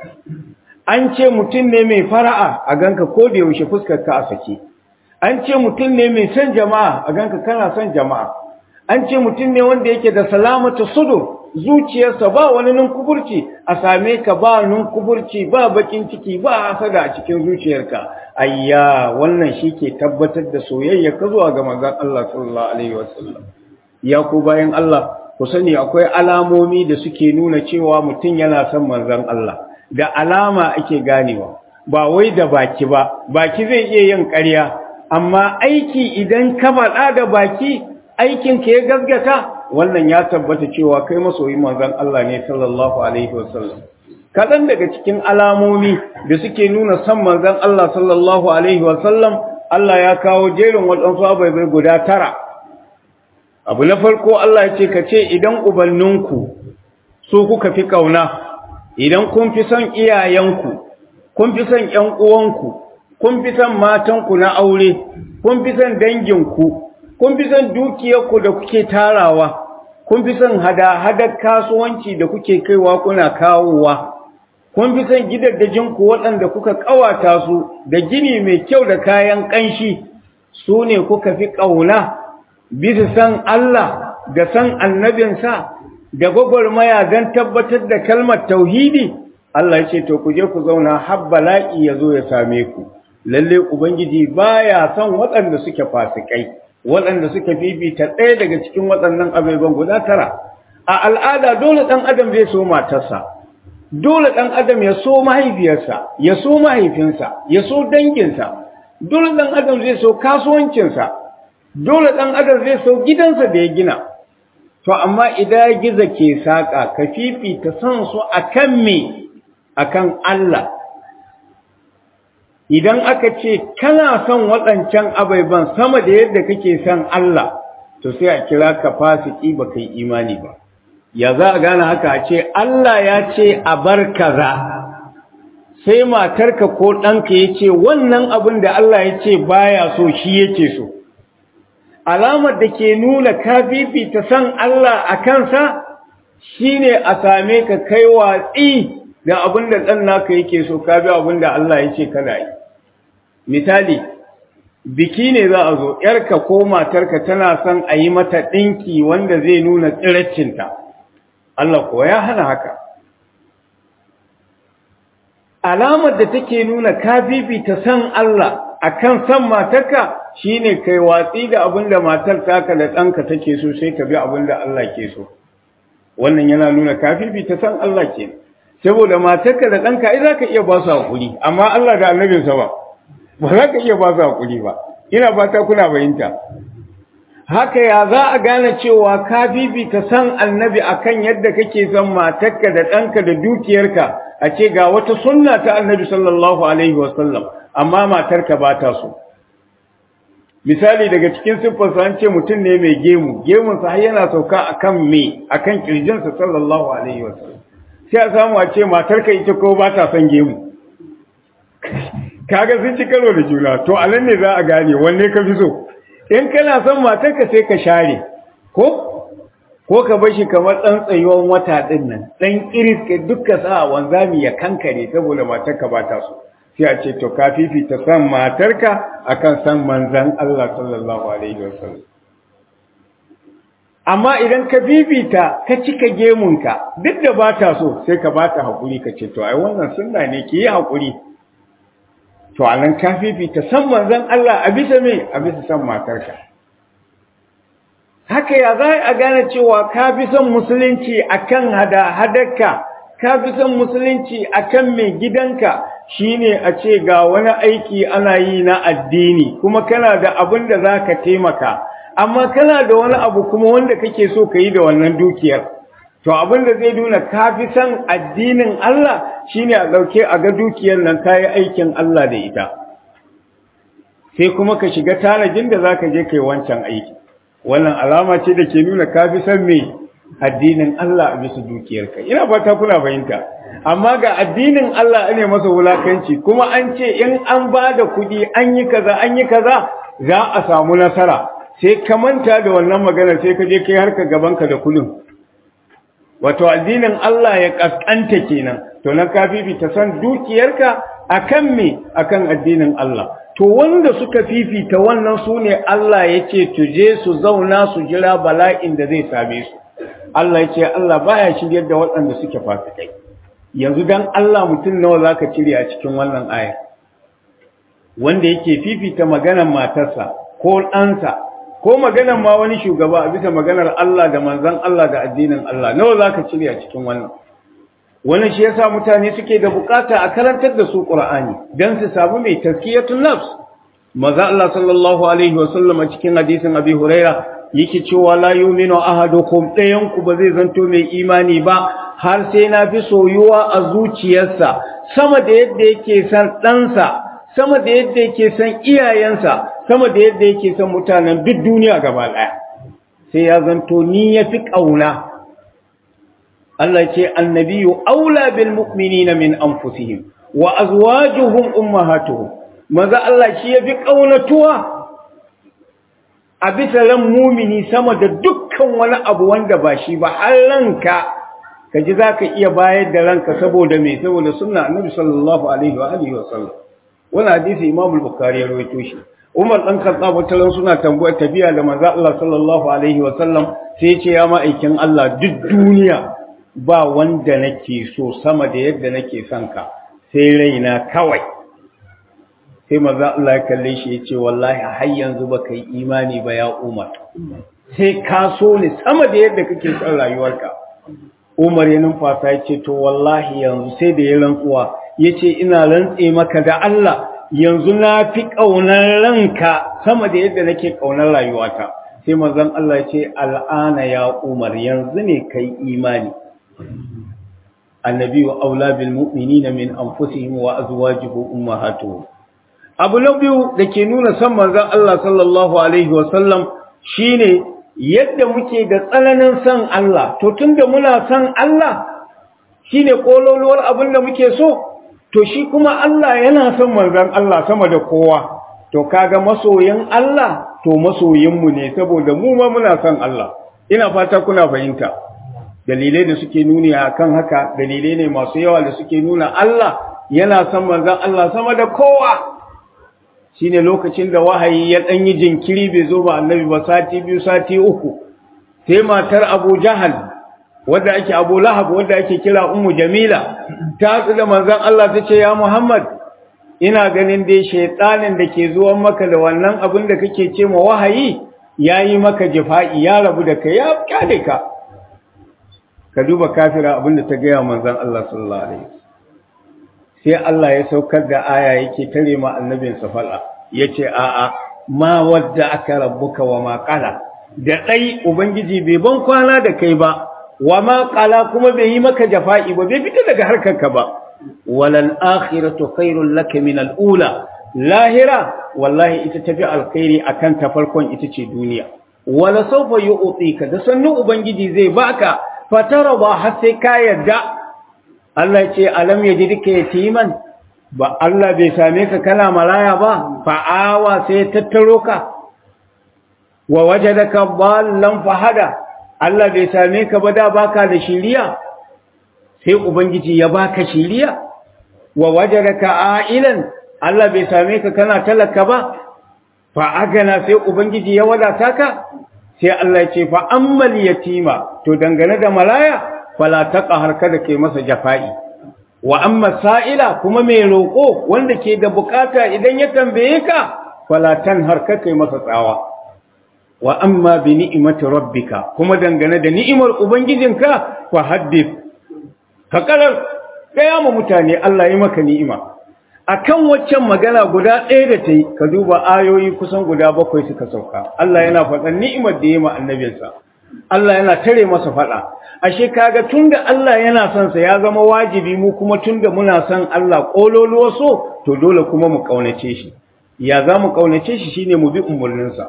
an ce mutum ne mai fara'a a ganka ko da yaushe fuskar ka a sake an ce mutum ne mai son jama'a a ganka kana son jama'a an ce mutum ne wanda yake da salamata sudur zuciyarsa ba wani ninkuburci a same ka ba ninkuburci ba bakin ciki ba hasada a cikin zuciyarka ayya wannan shi ke tabbatar da soyayya ka zuwa ga manzon Allah sallallahu alaihi wasallam ya ku bayan Allah ku sani akwai alamomi da suke nuna cewa mutum yana son manzon Allah da alama ake ganewa ba wai da baki ba baki zai iya yin ƙarya amma aiki idan ka faɗa da baki aikin ka ya gaskata wannan ya tabbata cewa kai masoyi manzon Allah ne sallallahu alaihi wasallam kaɗan daga cikin alamomi da suke nuna san manzon Allah sallallahu alaihi wasallam Allah ya kawo jerin waɗansu abai guda tara abu na farko Allah ya ce ka ce idan ubanninku su kuka fi ƙauna idan kun fi son iyayenku kun fi son ƴan uwanku kun fi son matanku na aure kun fi son danginku kun fi son dukiyarku da kuke tarawa kun fi son hada-hadar kasuwanci da kuke kaiwa kuna kawowa kun fi son gidaddajinku waɗanda kuka ƙawata su da gini mai kyau da kayan ƙanshi su ne kuka fi ƙauna bisa san Allah da san annabinsa da gwagwarmaya don tabbatar da kalmar tauhidi Allah ya ce to ku je ku zauna har bala'i ya zo ya same ku lalle ubangiji baya son waɗanda suke fasikai waɗanda suka fifita ɗaya daga cikin waɗannan abubuwan guda tara a al'ada dole ɗan adam zai so matarsa dole ɗan adam ya so mahaifiyarsa ya so mahaifinsa ya so danginsa dole ɗan adam zai so kasuwancinsa dole ɗan adam zai so gidansa da ya gina to amma idan giza ke saƙa ka fifita son su akan me akan Allah idan aka ce kana son waɗancan abaiban sama da yadda kake son Allah to sai a kira ka fasiki ba kai imani ba ya za a gane haka a ce Allah ya ce a bar kaza sai matarka ko ɗanka ya ce wannan abin da Allah ya ce baya so shi yake so alamar da ke nuna ka fifita san Allah a kansa shine a same ka kai watsi da abin da ɗan naka yake so ka bi abin da Allah ya ce kana yi misali biki ne za a zo ‘yarka ko matarka tana son a yi mata ɗinki wanda zai nuna tsiraccinta Allah kuwa ya hana haka alamar da take nuna ka fifita san Allah akan san matarka shine kai watsi da abin da matar taka da ɗanka take so sai ka bi abin da Allah ke so wannan yana nuna ka fifita san Allah ke saboda matarka da ɗanka ai za ka iya ba su haƙuri amma Allah da annabinsa ba ba za ka iya ba su haƙuri ba ina fata kuna bayinta haka ya za a gane cewa ka bibita san annabi akan yadda kake son matarka da ɗanka da dukiyarka a ce ga wata sunna ta annabi sallallahu alaihi wasallam amma matarka ba ta so misali daga cikin siffarsa an ce mutum ne mai gemu gemunsa har yana sauka akan me akan kirjinsa sallallahu alaihi wasallam sai a samu a ce matarka ita ko ba ta son gemu kaga sun ci karo da juna to a nan ne za a gane wanne ka fi so in kana son matarka sai ka share ko ko ka bar shi kamar ɗan tsayuwan wata ɗin nan ɗan iris ka duka sa wanzami ya kankare saboda matarka ba ta so sai a ce to ka fifita san matarka akan san manzan Allah sallallahu alaihi wasallam amma idan ka fifita ka cika gemunka duk da ba ta so sai ka ba ta haƙuri ka ce to ai wannan sunna ne ki yi haƙuri to a nan ka fifita san manzan Allah a bisa me a bisa san matarka haka ya za a gane cewa ka fi son musulunci akan hada hadarka ka fi son musulunci akan mai gidanka shine a ce ga wani aiki ana yi na addini kuma kana da abin da za ka taimaka amma kana da wani abu kuma wanda kake so ka yi da wannan dukiyar to abin da zai nuna ka fi son addinin Allah shine a ɗauke a ga dukiyar nan ka yi aikin Allah da ita sai kuma ka shiga tanajin da za ka je ka yi wancan aiki wannan alama ce da ke nuna ka fi son me addinin Allah a bisa dukiyarka ina fata kuna fahimta amma ga addinin Allah ne masa wulakanci kuma an ce in an ba da kuɗi an yi kaza an yi kaza za a samu nasara sai ka manta da wannan magana sai ka je kai harka gabanka da kuɗin wato addinin Allah ya kaskanta kenan to nan ka fifita san dukiyarka akan me akan addinin Allah to wanda suka fifita wannan su ne Allah ya ce tuje su zauna su jira bala'in da zai same su Allah ya ce Allah baya shiryar da waɗanda suke fasikai yanzu dan Allah mutum nawa zaka cire a cikin wannan aya wanda yake fifita maganar matarsa ko ɗansa ko maganar ma wani shugaba a bisa maganar Allah da manzon Allah da addinin Allah nawa zaka cire a cikin wannan wannan shi yasa mutane suke da bukata a karantar da su Qur'ani dan su samu mai tazkiyatun nafs maza Allah sallallahu alaihi wa sallam a cikin hadisin Abi Huraira yake cewa la yu'minu ahadukum dayan ku ba zai zanto mai imani ba har sai na fi soyuwa a zuciyarsa sama da yadda yake san ɗansa sama da yadda yake san iyayensa sama da yadda yake san mutanen duk duniya gaba ɗaya sai ya zanto ni ya fi ƙauna Allah ce annabiyu aula bil mu'minina min anfusihim wa azwajuhum ummahatuhum maza Allah shi yafi kaunatuwa a bisa ran mumini sama da dukkan wani abu wanda ba shi ba har ranka kaji zaka iya bayar da ranka saboda me saboda sunna annabi sallallahu alaihi wa alihi wa sallam wannan hadisi Imam al-Bukhari ya rawaito shi Umar dan Khattab wataran suna tambayar tafiya da manzo Allah sallallahu alaihi wa sallam sai ya ce ya ma'aikin Allah duk duniya ba wanda nake so sama da yadda nake son ka sai raina kawai sai maza Allah ya kalle shi ya ce wallahi har yanzu ba ka yi imani ba ya umar sai ka so ni sama da yadda kake son rayuwarka umar ya numfasa ya ce to wallahi yanzu sai da ya rantsuwa ya ce ina rantse maka da Allah yanzu na fi ƙaunar ranka sama da yadda nake ƙaunar rayuwata sai mazan Allah ya ce al'ana ya umar yanzu ne kai imani النبي أولى بالمؤمنين من أنفسهم وأزواجه أمهاتهم abu na biyu da ke nuna san manzon Allah sallallahu alaihi wasallam shine yadda muke da tsananin san Allah to tunda muna san Allah shine kololuwar abin da muke so to shi kuma Allah yana son manzon Allah sama da kowa to kaga masoyin Allah to masoyinmu ne saboda mu ma muna son Allah ina fata kuna fahimta dalilai da suke nuni a kan haka dalilai ne masu yawa da suke nuna Allah yana son manzan Allah sama da kowa shi ne lokacin da wahayi ya ɗanyi jinkiri bai zo ba annabi ba sati biyu sati uku sai matar abu jahal wadda ake abu lahab wadda ake kira ummu jamila ta haɗu da manzan Allah ta ce ya muhammad ina ganin dai shaitanin da ke zuwan maka da wannan abin da kake ce ma wahayi ya yi maka jifa'i ya rabu da kai ya kyale ka ka duba kafira abinda ta gaya manzon Allah sallallahu alaihi sai Allah ya saukar da aya yake tare ma annabin sa fala yace a a ma wadda aka rabbuka wa ma qala da dai ubangiji bai ban kwana da kai ba wa ma qala kuma bai yi maka jafa'i ba bai fita daga harkarka ba walal akhiratu khairul laka min al ula lahira wallahi ita tafi alkhairi akan ta farkon ita ce duniya wala sawfa yu'tika da sannu ubangiji zai baka fatara ba har sai ka yarda Allah ce alam ya ji duka yatiman ba Allah bai same ka kana maraya ba fa'awa sai ya tattaro ka wa wajadaka ballan fahada Allah bai same ka ba da baka da shiriya sai ubangiji ya baka shiriya wa wajadaka ailan Allah bai same ka kana talaka ba fa agana sai ubangiji ya wadata ka sai Allah ya ce fa ammal yatima to dangane da malaya fala taqhar kada kai masa jafa'i wa amma sa'ila kuma mai roƙo wanda ke da bukata idan ya tambaye ka fala tanhar ka kai masa tsawa wa amma bi ni'imati rabbika kuma dangane da ni'imar ubangijinka fa haddith ka karar gaya ma mutane Allah yi maka ni'ima akan waccan magana guda ɗaya da ta yi ka duba ayoyi kusan guda bakwai suka sauka Allah yana faɗan ni'imar da ya ma annabinsa Allah yana tare masa faɗa ashe kaga tunda Allah yana son sa ya zama wajibi mu kuma tunda muna son Allah kololuwa so to dole kuma mu kaunace shi ya za mu kaunace shi shine mu bi umurninsa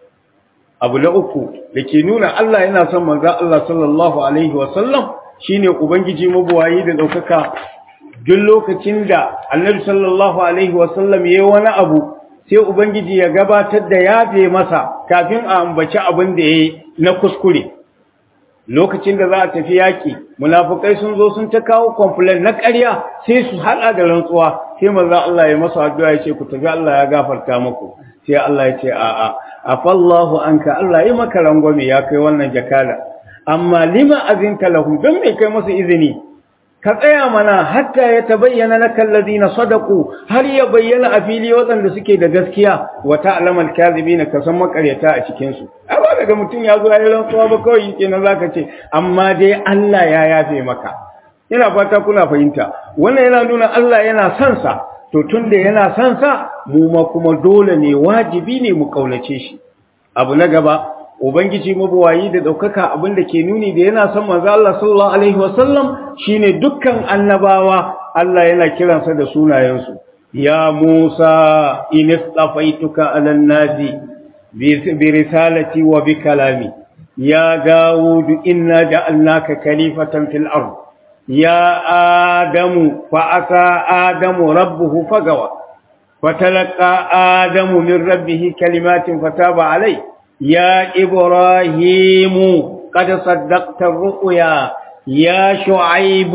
abu na uku da ke nuna Allah yana son manzo Allah sallallahu alaihi wa sallam shine ubangiji mabuwayi da daukaka duk lokacin da Annabi sallallahu alaihi wa sallam yayi wani abu sai ubangiji ya gabatar da yafe masa kafin a ambaci abin da yayi na kuskure lokacin da za a tafi yaki munafikai sun zo sun ta kawo complaint na ƙarya sai su hada da rantsuwa sai manzo Allah ya masa addu'a ya ce ku tafi Allah ya gafarta muku sai Allah ya ce a'a afallahu anka Allah yi maka rangwame ya kai wannan jakala amma lima azinta lahum don me kai masa izini ka tsaya mana hatta ya tabayyana laka alladhina sadaqu har ya bayyana a fili waɗanda suke da gaskiya wa ta'lamu al-kadhibina ka san makaryata a cikin su ba daga mutum ya zo yayin rantsuwa ba kawai kenan zaka ce amma dai Allah ya yafe maka ina fata kuna fahimta wannan yana nuna Allah yana son sa to tunda yana son sa mu ma kuma dole ne wajibi ne mu kaunace shi abu na gaba ubangiji mabuwayi da daukaka abin da ke nuni da yana son manzo Allah sallallahu alaihi wasallam shine dukkan annabawa Allah yana kiransa da sunayensu ya Musa inistafaituka alan nasi bi risalati wa bi kalami ya Dawud inna ja'alnaka khalifatan fil ard ya Adamu fa asa Adamu rabbuhu fagawa فتلقى آدم من ربه كلمات فتاب عليه يا إبراهيم قد صدقت الرؤيا يا شعيب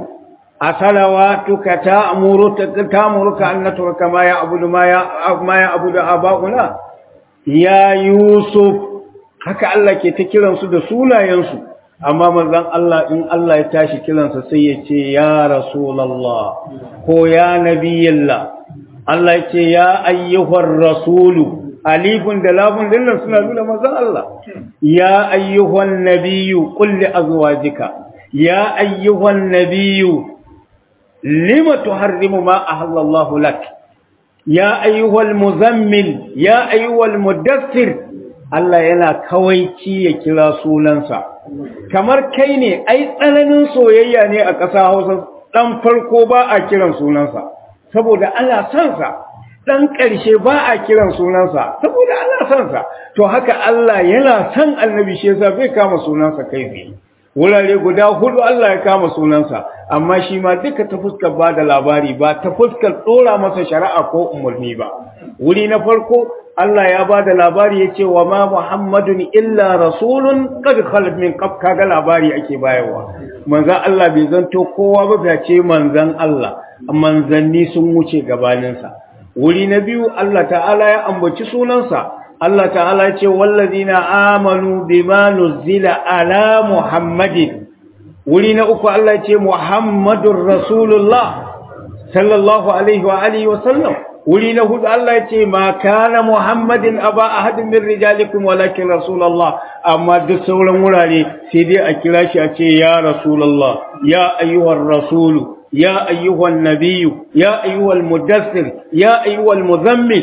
أصلواتك تأمرك تأمرك أن نترك ما يعبد ما ما يعبد آباؤنا يا يوسف haka Allah ke ta kiransu da sunayensu amma manzon Allah in Allah ya tashi kiransa sai ya ce ya rasulullah ko ya nabiyillah Allah ya ce ya ayyuhar rasulu alifun da lafun dinnan suna nuna manzon Allah ya ayyuhan nabiyyu qul li azwajika ya ayyuhan nabiyyu lima tuharrimu ma ahallallahu lak ya ayyuhal muzammil ya ayyuhal mudaththir Allah yana kawaici ya kira sunansa kamar kai ne ai tsananin soyayya ne a ƙasa Hausa dan farko ba a kiran sunansa saboda ana son sa dan ƙarshe ba a kiran sunansa saboda ana son sa to haka Allah yana son annabi shi yasa bai kama sunansa kai tsaye wurare guda hudu Allah ya kama sunansa amma shi ma duka ta fuskar ba da labari ba ta fuskar tsora masa shari'a ko umarni ba wuri na farko Allah ya ba da labari ya ce wa ma Muhammadun illa rasulun qad khalat min qab kaga labari ake bayarwa manzon Allah bai zanto kowa ba bai ce manzon Allah manzanni sun wuce gabaninsa wuri na biyu Allah ta'ala ya ambaci sunansa Allah ta'ala ya ce wallazina amanu bima nuzila ala muhammadin wuri na uku Allah ya ce muhammadur rasulullah sallallahu alaihi wa alihi wa sallam wuri na hudu Allah ya ce ma kana muhammadin aba ahadin min rijalikum walakin rasulullah amma duk sauran wurare sai dai a kira shi a ce ya rasulullah ya ayyuhar rasulu يا أيها النبي يا أيها المدثر يا أيها المذمل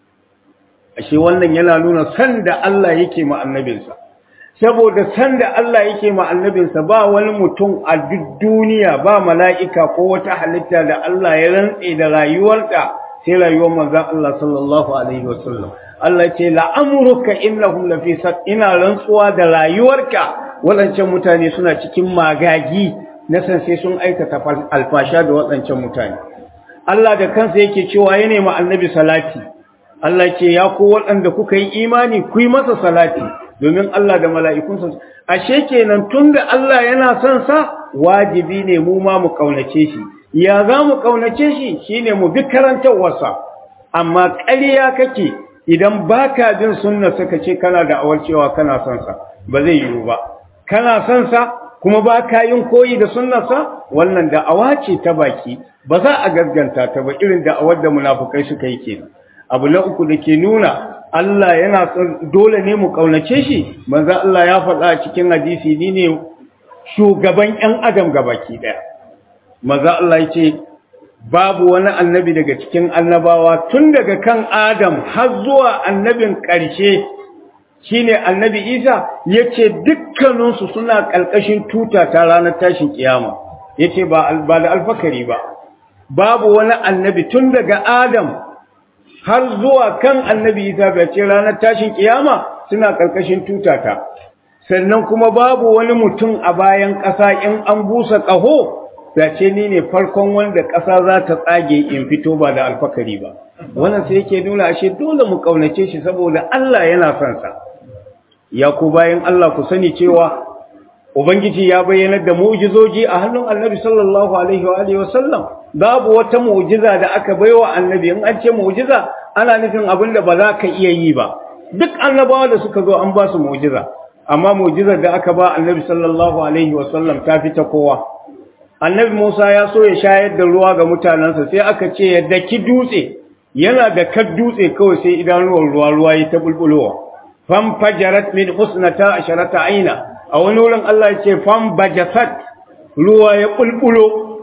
ashe wannan yana nuna san da Allah yake ma annabinsa saboda san da Allah yake ma annabinsa ba wani mutum a duk duniya ba mala'ika ko wata halitta da Allah ya rantse da rayuwarta sai rayuwar manzon Allah sallallahu alaihi wasallam Allah ce la'amruka innahum lafi ina rantsuwa da rayuwarka waɗancan mutane suna cikin magagi na san sai sun aikata alfasha da waɗancan mutane Allah da kansa yake cewa ya nemi annabi salati Allah ce ya ku waɗanda kuka yi imani ku yi masa salati domin Allah da mala'ikunsa ashe kenan tunda Allah yana son sa wajibi ne mu ma mu kaunace shi ya za mu ƙaunace shi shine mu bi karantarwarsa amma ƙarya kake idan ba ka jin sunna suka ce kana da awar cewa kana son sa ba zai yiwu ba kana son sa kuma ba ka yin koyi da sunnarsa wannan da'awa ce ta baki ba za a gaskanta ta ba irin da'awar da munafukai suka yi kenan abu na uku da ke nuna Allah yana son dole ne mu kaunace shi manzo Allah ya faɗa a cikin hadisi ni ne shugaban ƴan adam gabaki daya manzo Allah ya ce babu wani annabi daga cikin annabawa tun daga kan Adam har zuwa annabin ƙarshe shine annabi Isa yace dukkaninsu suna ƙalƙashin tuta ta ranar tashin kiyama yace ba ba da alfakari ba babu wani annabi tun daga Adam har zuwa kan annabi Isa bai ce ranar tashin kiyama suna ƙarƙashin tuta ta sannan kuma babu wani mutum a bayan ƙasa in an busa ƙaho ce ni ne farkon wanda ƙasa za ta tsage in fito ba da alfakari ba wannan sai yake nuna ashe dole mu kaunace shi saboda Allah yana son sa ya ku bayan Allah ku sani cewa ubangiji ya bayyana da mu'jizoji a hannun annabi sallallahu alaihi wa alihi wasallam babu wata mu'jiza da aka baiwa annabi in an ce mu'jiza ana nufin abin da ba za ka iya yi ba duk annabawa da suka zo an ba su mu'jiza amma mu'jizar da aka ba annabi sallallahu alaihi wasallam ta fi ta kowa annabi Musa ya so ya shayar da ruwa ga mutanensa sai aka ce ya daki dutse yana da kad dutse kawai sai idanuwar ruwa ruwa ya ta bulbulowa fam fajarat min husnata asharata aina a wani wurin Allah ya ce fam bajasat ruwa ya bulbulo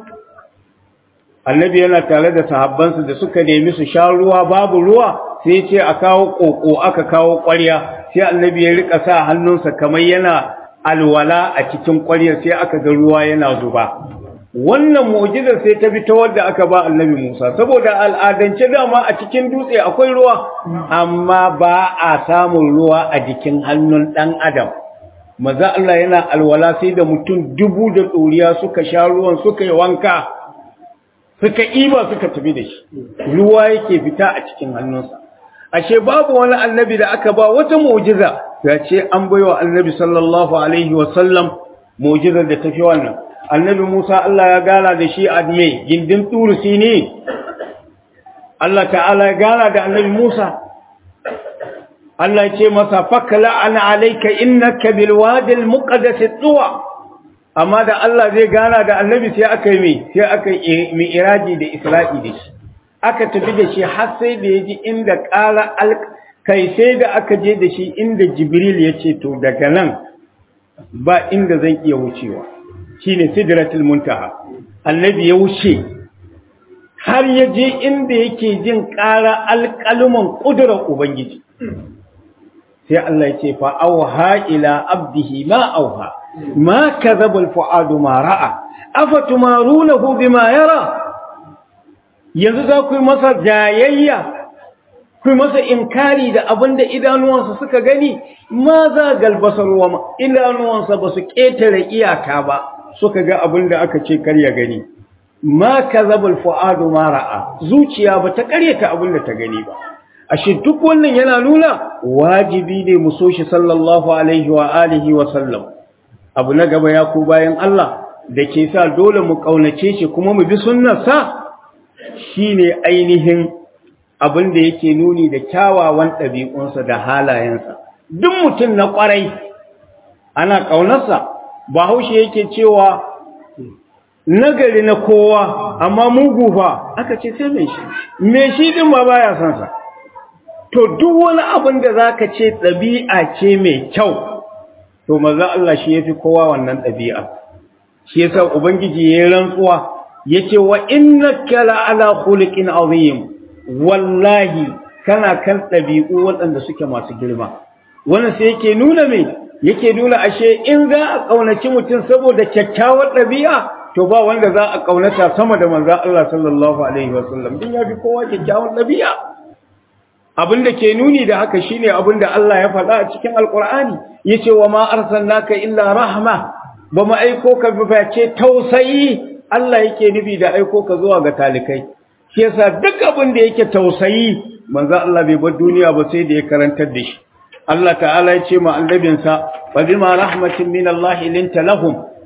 annabi yana tare da sahabbansa da suka nemi su sha ruwa babu ruwa sai ce a kawo koko aka kawo ƙwarya sai annabi ya rika sa hannunsa kamar yana alwala a cikin ƙwaryar sai aka ga ruwa yana zuba wannan mu'jizar sai ta bi ta wadda aka ba annabi Musa saboda al'adance dama a cikin dutse akwai ruwa amma ba a samun ruwa a jikin hannun dan adam maza Allah yana alwala sai da mutum dubu da ɗoriya suka sha ruwan suka yi wanka suka iba suka tafi da shi ruwa yake fita a cikin hannunsa ashe babu wani annabi da aka ba wata mu'jiza ya ce an baiwa annabi sallallahu alaihi wasallam mu'jizar da tafi wannan annabi Musa Allah ya gana da shi a me gindin turusi ne Allah ta'ala ya gana da annabi Musa Allah ya ce masa fakla ana alayka innaka bil wadi al muqaddas tuwa amma da Allah zai gana da annabi sai aka yi me sai aka yi mi'raji da Isra'i da shi aka tafi da shi har sai da yaji inda qala al kai sai da aka je da shi inda Jibril ya ce to daga nan ba inda zan iya wucewa shine sidratul muntaha annabi ya wuce har ya je inda yake jin ƙara alƙaluman ƙudurar ubangiji sai Allah ya ce fa auha ila abdihi ma auha ma kadhaba alfuadu ma ra'a afatumarunahu bima yara yanzu za ku yi masa jayayya ku yi masa inkari da abinda idanuwansa suka gani ma za galbasar wa idanuwansa ba su ƙetare iyaka ba suka ga abin da aka ce kar ya gani ma kazabul fuadu ma ra'a zuciya ba ta karyata abin da ta gani ba ashe duk wannan yana nuna wajibi ne mu so shi sallallahu alaihi wa alihi wa sallam abu na gaba ya ku bayan Allah da ke sa dole mu kaunace shi kuma mu bi sunnarsa shine ainihin abin da yake nuni da kyawawan ɗabi'unsa da halayensa duk mutum na ƙwarai ana ƙaunarsa bahaushe yake cewa nagari na kowa amma mugu fa aka ce sai mai shi mai shi din ma baya son sa to duk wani abin da zaka ce ɗabi'a ce mai kyau to maza Allah shi yafi kowa wannan ɗabi'a shi yasa ubangiji yayin rantsuwa yace wa innaka la ala khuluqin azim wallahi kana kan ɗabi'u waɗanda suke masu girma wannan sai yake nuna me yake nuna ashe in za a kaunaci mutum saboda kyakkyawar ɗabi'a to ba wanda za a kaunata sama da manzo Allah sallallahu alaihi wasallam din yafi kowa kyakkyawar ɗabi'a abin da ke nuni da haka shine abin da Allah ya faɗa a cikin alqur'ani yace wa ma arsalnaka illa rahma ba mu aiko ka ba ce tausayi Allah yake nufi da aiko ka zuwa ga talikai shi yasa duk abin da yake tausayi manzo Allah bai bar duniya ba sai da ya karantar da shi Allah ta'ala ya ce ma annabinsa wa bima rahmatin min Allah linta lahum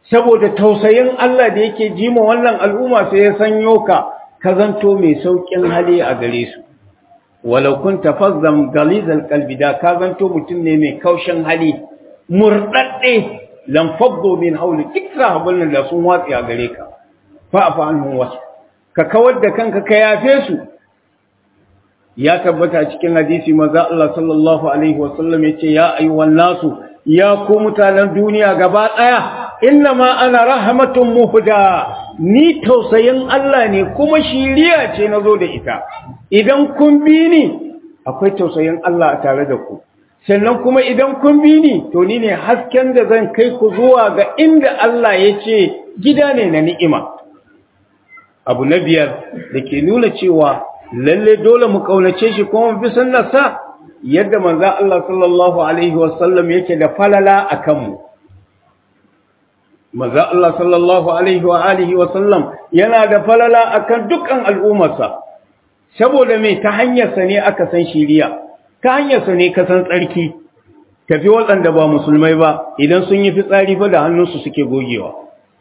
saboda tausayin Allah da yake jima wannan al'umma sai ya sanyo ka ka zanto mai saukin hali a gare su walau kunta fazzam galizal qalbi da ka zanto mutum ne mai kaushin hali murdadde lam faddu min hawli duk nan da sun watsi a gare ka fa afa anhum wasu ka kawar da kanka ka yafe su ya tabbata cikin hadisi maza Allah sallallahu alaihi wasallam yace ya ayyuhan nasu ya ku mutanen duniya gaba daya innama ana rahmatun muhda ni tausayin Allah ne kuma shiriya ce nazo da ita idan kun bi ni akwai tausayin Allah a tare da ku sannan kuma idan kun bi ni to ni ne hasken da zan kai ku zuwa ga inda Allah ya ce gida ne na ni'ima abu na biyar da ke nuna cewa lalle dole mu kaunace shi kuma mu bi sunnarsa yadda manzo Allah sallallahu alaihi wasallam yake da falala akan mu manzo Allah sallallahu alaihi wa alihi wasallam yana da falala akan dukkan al'ummarsa saboda me ta hanyar sa ne aka san shiriya ta hanyar sa ne ka san tsarki tafi waɗanda ba musulmai ba idan sun yi fitsari fa da hannunsu suke gogewa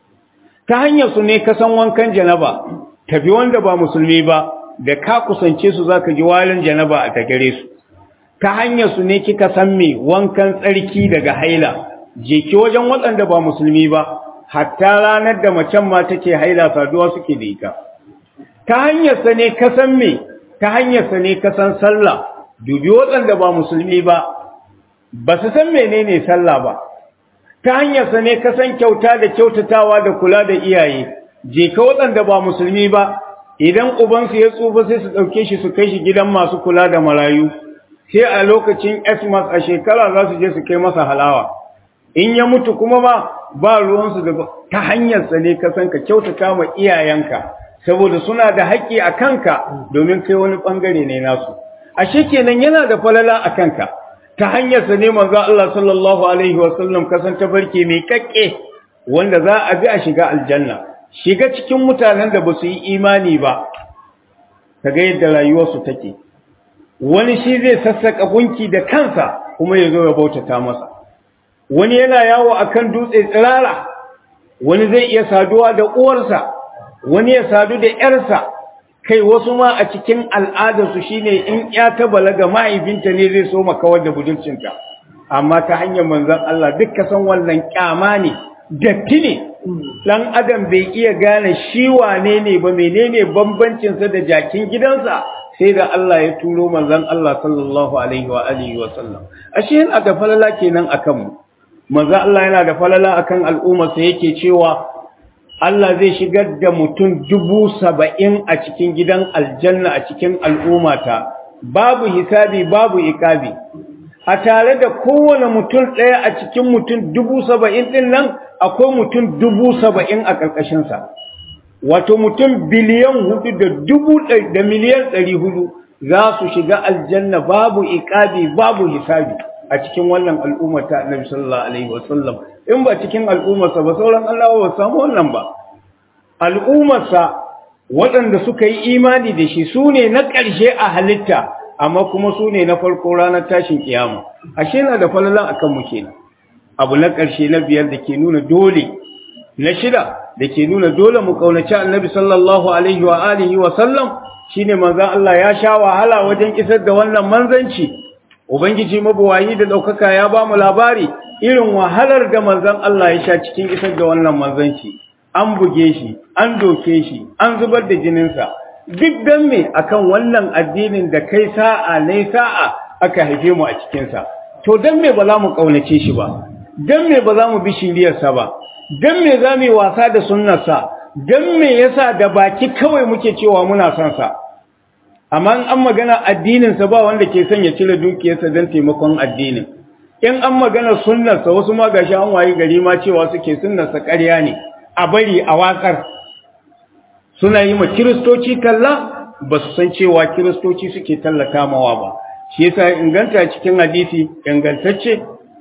ta hanyar su ne ka san wankan janaba tafi wanda ba musulmi ba da ka kusance su zaka ji walin janaba a tagare su ta hanyar su ne kika san me wankan tsarki daga haila je ki wajen waɗanda ba musulmi ba hatta ranar da macen ma take haila saduwa suke da ita ta hanyar sa ne ka san me ta hanyar sa ne ka san sallah dubi waɗanda ba musulmi ba ba su san menene sallah ba ta hanyar sa ne ka san kyauta da kyautatawa da kula da iyaye je ka waɗanda ba musulmi ba idan ubansu ya tsufa sai su ɗauke shi su kai shi gidan masu kula da marayu sai a lokacin Xmas a shekara za su je su kai masa halawa in ya mutu kuma ba ba ruwansu da ta hanyarsa ne ka san ka kyautata ma iyayenka saboda suna da haƙƙi a kanka domin kai wani ɓangare ne nasu ashe kenan yana da falala a kanka ta hanyarsa ne manzo Allah sallallahu alaihi wasallam kasan tafarki mai kakke wanda za a bi a shiga aljanna shiga cikin mutanen da ba su yi imani ba kaga yadda rayuwarsu take wani shi zai sassaka gunki da kansa kuma ya zo ya bautata masa wani yana yawo akan dutse tsirara wani zai iya saduwa da uwarsa wani ya sadu da yarsa kai wasu ma a cikin al'adarsu shine in ya ta balaga mahaifinta ne zai so makawar da budurcinta amma ta hanyar manzon Allah duk ka san wannan kyama ne datti ne dan adam bai iya gane shi wane ne ba menene bambancin sa da jakin gidansa sai da Allah ya turo manzon Allah sallallahu alaihi wa alihi wa sallam ashe yana da falala kenan akan mu manzon Allah yana da falala akan al'umma sai yake cewa Allah zai shigar da mutum dubu saba'in a cikin gidan aljanna a cikin al'ummata babu hisabi babu ikabi a tare da kowane mutum ɗaya a cikin mutum dubu saba'in ɗin nan akwai mutum dubu saba'in a ƙarƙashinsa wato mutum biliyan hudu da dubu da miliyan ɗari hudu za su shiga aljanna babu ikabi babu hisabi a cikin wannan al'ummata annabi sallallahu alaihi wasallam in ba cikin al'ummarsa ba sauran Allah ba samu wannan ba al'ummarsa waɗanda suka yi imani da shi su ne na ƙarshe a halitta amma kuma su ne na farko ranar tashin kiyama ashe na da falala akan mu kenan abu na ƙarshe na biyar da ke nuna dole na shida da ke nuna dole mu kaunaci annabi sallallahu alaihi wa alihi wa sallam shine manzon Allah ya sha wahala wajen isar da wannan manzanci ubangiji mabuwayi da daukaka ya ba mu labari irin wahalar da manzon Allah ya sha cikin isar da wannan manzanci an buge shi an doke shi an zubar da jininsa duk dan me akan wannan addinin da kai sa'a ne sa'a aka haife mu a cikinsa to dan me ba za mu kaunace shi ba dan me ba za mu bi shiriyarsa ba dan me za mu yi wasa da sunnarsa dan me yasa da baki kawai muke cewa muna son sa amma in an magana addininsa ba wanda ke son ya cire dukiyarsa don taimakon addinin in an magana sunnarsa wasu ma gashi an wayi gari ma cewa suke sunnarsa ƙarya ne a bari a watsar suna yi ma kiristoci talla ba su san cewa kiristoci suke tallata mawa ba shi yasa inganta cikin hadisi ingantacce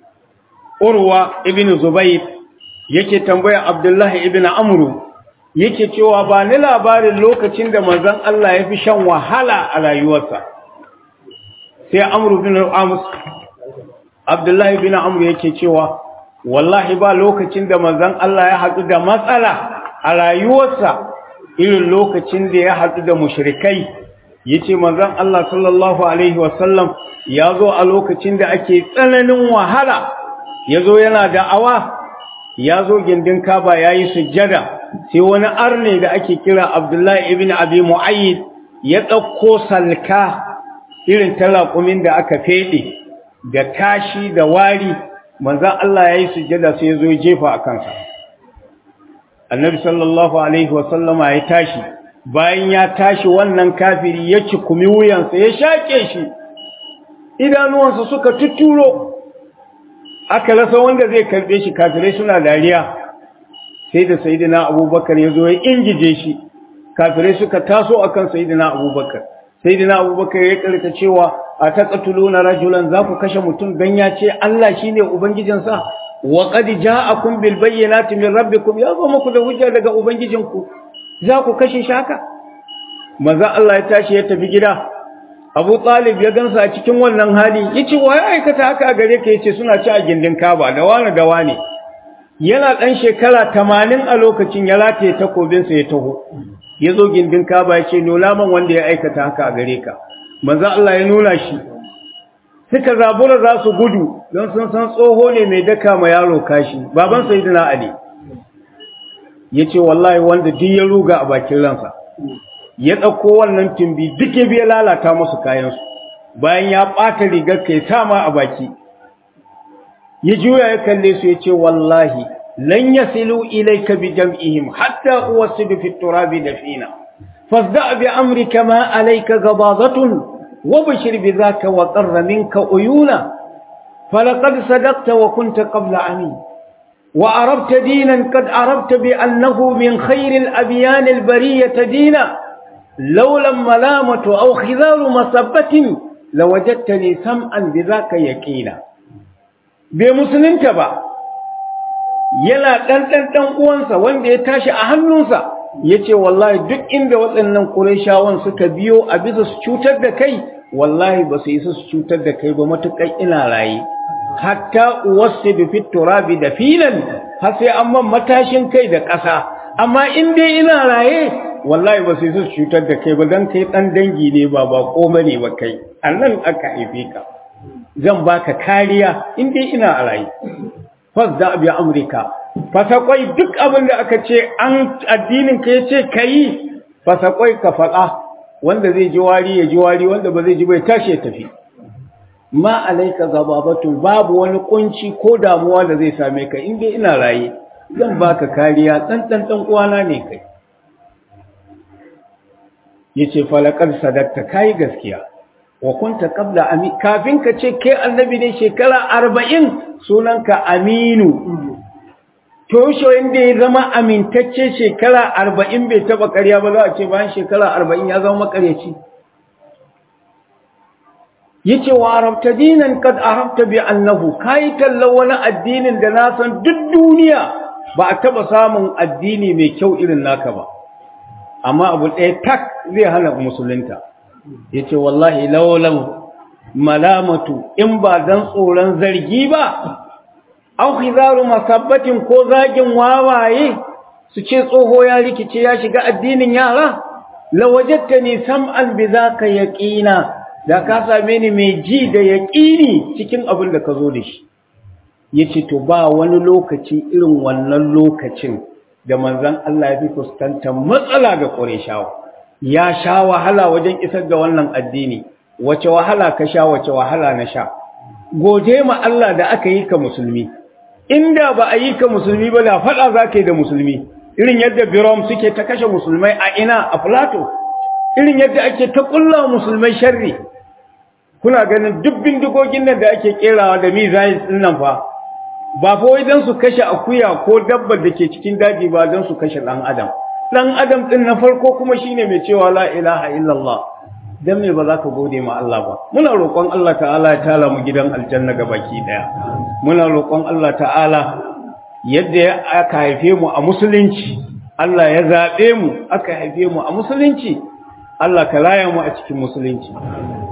urwa ibn zubayr yake tambaya abdullahi ibn amru yake cewa ba ni labarin lokacin da manzon Allah ya fi shan wahala a rayuwarsa sai amru bin ams abdullahi bin amru yake cewa wallahi ba lokacin da manzon Allah ya haɗu da matsala a rayuwarsa irin lokacin da ya haɗu da mushrikai yace manzon Allah sallallahu alaihi wasallam ya zo a lokacin da ake tsananin wahala ya zo yana da'awa ya zo gindin kaba ya yi sujjada sai wani arne da ake kira abdullahi ibn abi mu'ayyid ya ɗauko salka irin talakumin da aka feɗe da tashi da wari manzan Allah ya yi sujjada sai ya zo jefa a kansa annabi sallallahu alaihi wasallama ya tashi bayan ya tashi wannan kafiri ya cikumi wuyansa ya shaƙe shi idanuwansa suka tuturo aka rasa wanda zai karbe shi kafirai suna dariya sai da sayyidina abubakar ya zo ya ingije shi kafirai suka taso akan sayyidina abubakar sayyidina abubakar ya karka cewa a taqatuluna rajulan za ku kashe mutum dan ya ce Allah shine ubangijinsa wa qad ja'akum bil bayyinati min rabbikum ya zo muku da hujja daga ubangijinku za ku kashe shi haka maza Allah ya tashi ya tafi gida Abu Talib ya gansa a cikin wannan hali yace wa ya aikata haka a gare ka yace suna ci a gindin Kaaba da wani da wani yana dan shekara 80 a lokacin ya rataye takobin sa ya taho yazo gindin Kaaba yace nuna man wanda ya aikata haka a gare ka manzo Allah ya nuna shi suka zabura za su gudu don sun san tsoho ne mai daka ma yaro kashi baban sayyidina Ali yace wallahi wanda duk ya ruga a bakin ransa ya ɗauko wannan tumbi duk ya biya lalata musu kayansu bayan ya ɓata rigar kai sama a baki ya juya ya kalle su ya ce wallahi lan yasilu ilayka bi jam'ihim hatta uwasidu fi turabi dafina fasda bi amrika ma alayka gabadatun wa bashir bi zaka wa qarra minka uyuna falaqad sadaqta wa kunta qabla amin وعرفت دينا قد عرفت بأنه من خير الأبيان البرية دينا لولا الملامة أو خذار مصبة لوجدتني سمعا بذاك يقينا بمسلم تبا yana ɗan ɗan ɗan uwansa wanda ya tashi a hannunsa ya ce wallahi duk inda waɗannan ƙurayshawan suka biyo a bisa su cutar da kai wallahi ba su isa su cutar da kai ba matuƙar ina raye hatta uwassidu fit turabi da filan har sai an man matashin kai da ƙasa amma in dai ina raye wallahi ba sai su cutar da kai ba dan kai dan dangi ne ba ba koma ne ba kai annan aka haife ka zan baka kariya in dai ina a raye fasda bi amrika fasakwai duk abin da aka ce an addinin ka yace kai fasakwai ka faɗa wanda zai ji wari ya ji wari wanda ba zai ji bai tashi ya tafi ma alaika gababatu babu wani kunci ko damuwa da zai same ka in dai ina raye zan baka kariya dan dan dan uwana ne kai yace falaqad sadaqta kai gaskiya wa kunta qabla ami kafin ka ce kai annabi ne shekara 40 sunanka aminu to shi inda ya zama amintacce shekara 40 bai taba ƙarya ba za a ce bayan shekara 40 ya zama makaryaci yace wa arabta dinan kad arabta bi annahu kai talla wani addinin da na san duk duniya ba a taba samun addini mai kyau irin naka ba amma abu ɗaya tak zai hana musulunta yace wallahi lawlan malamatu in ba dan tsoron zargi ba aw khizaru masabbatin ko zagin wawaye su ce tsoho ya rikice ya shiga addinin yara lawajadtani sam'an bi zaka yaqina da ka same ni mai ji da yaƙini cikin abin da ka zo da shi ya ce to ba wani lokaci irin wannan lokacin da manzan Allah ya fi fuskantar matsala ga ƙureshawa ya sha wahala wajen isar da wannan addini wace wahala ka sha wace wahala na sha gode ma Allah da aka yi ka musulmi inda ba a yi ka musulmi ba da faɗa za ka yi da musulmi irin yadda birom suke ta kashe musulmai a ina a plato irin yadda ake ta ƙulla musulmai sharri kuna ganin duk bindigogin nan da ake kerawa da missiles din nan fa ba fa wai dan su kashe akuya ko dabbar da ke cikin daji ba dan su kashe dan adam dan adam din na farko kuma shine mai cewa la ilaha illallah dan me ba za ka gode ma Allah ba muna roƙon Allah ta'ala ya tala mu gidan aljanna ga baki daya muna roƙon Allah ta'ala yadda aka haife mu a musulunci Allah ya zabe mu aka haife mu a musulunci Allah ka raya mu a cikin musulunci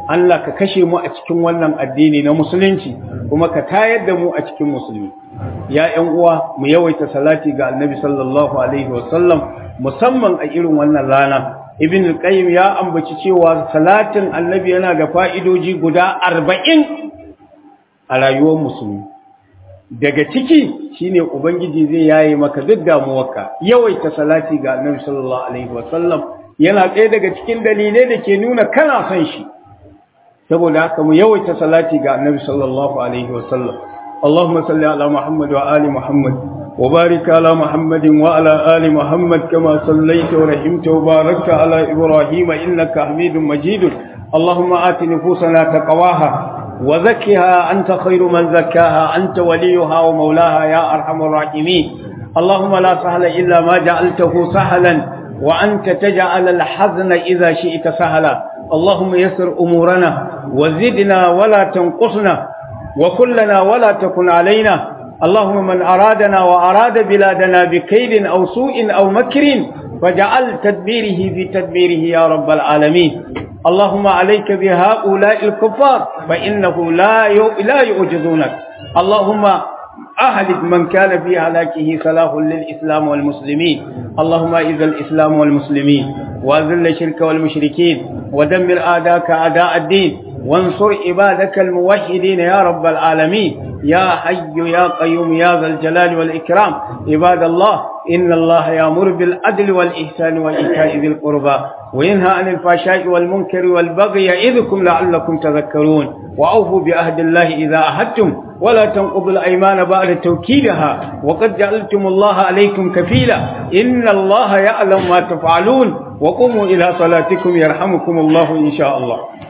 Allah ka kashe mu a cikin wannan addini na musulunci kuma ka tayar da mu a cikin musulmi ya ƴan uwa mu yawaita salati ga annabi sallallahu alaihi wasallam musamman a irin wannan rana ibn al-qayyim ya ambaci cewa salatin annabi yana da fa'idoji guda arba'in a rayuwar musulmi daga ciki shine ubangiji zai yaye maka duk damuwarka yawaita salati ga annabi sallallahu alaihi wasallam yana ɗaya daga cikin dalilai da ke nuna kana son shi saboda haka mu yawaita salati ga annabi sallallahu alaihi wasallam اللهم صل على محمد وآل محمد وبارك على محمد وعلى آل محمد كما صليت ورحمت وباركت على إبراهيم إنك حميد مجيد اللهم آت نفوسنا تقواها وزكها أنت خير من زكاها أنت وليها ومولاها يا أرحم الراحمين اللهم لا سهل إلا ما جعلته سهلا وأنت تجعل الحزن إذا شئت سهلا اللهم يسر أمورنا وزدنا ولا تنقصنا وكلنا ولا تكن علينا اللهم من أرادنا وأراد بلادنا بكيد أو سوء أو مكر فجعل تدبيره في تدبيره يا رب العالمين اللهم عليك بهؤلاء الكفار فإنه لا لا يعجزونك اللهم أهلك من كان في هلاكه صلاح للإسلام والمسلمين اللهم إذا الإسلام والمسلمين وأذل الشرك والمشركين ودمر آداك أعداء الدين وانصر عبادك الموحدين يا رب العالمين يا حي يا قيوم يا ذا الجلال والإكرام عباد الله إن الله يأمر بالعدل والإحسان وإيتاء ذي القربى وينهى عن الفحشاء والمنكر والبغي يعظكم لعلكم تذكرون وأوفوا بعهد الله إذا عهدتم ولا تنقضوا الأيمان بعد توكيدها وقد جعلتم الله عليكم كفيلا إن الله يعلم ما تفعلون وقوموا إلى صلاتكم يرحمكم الله إن شاء الله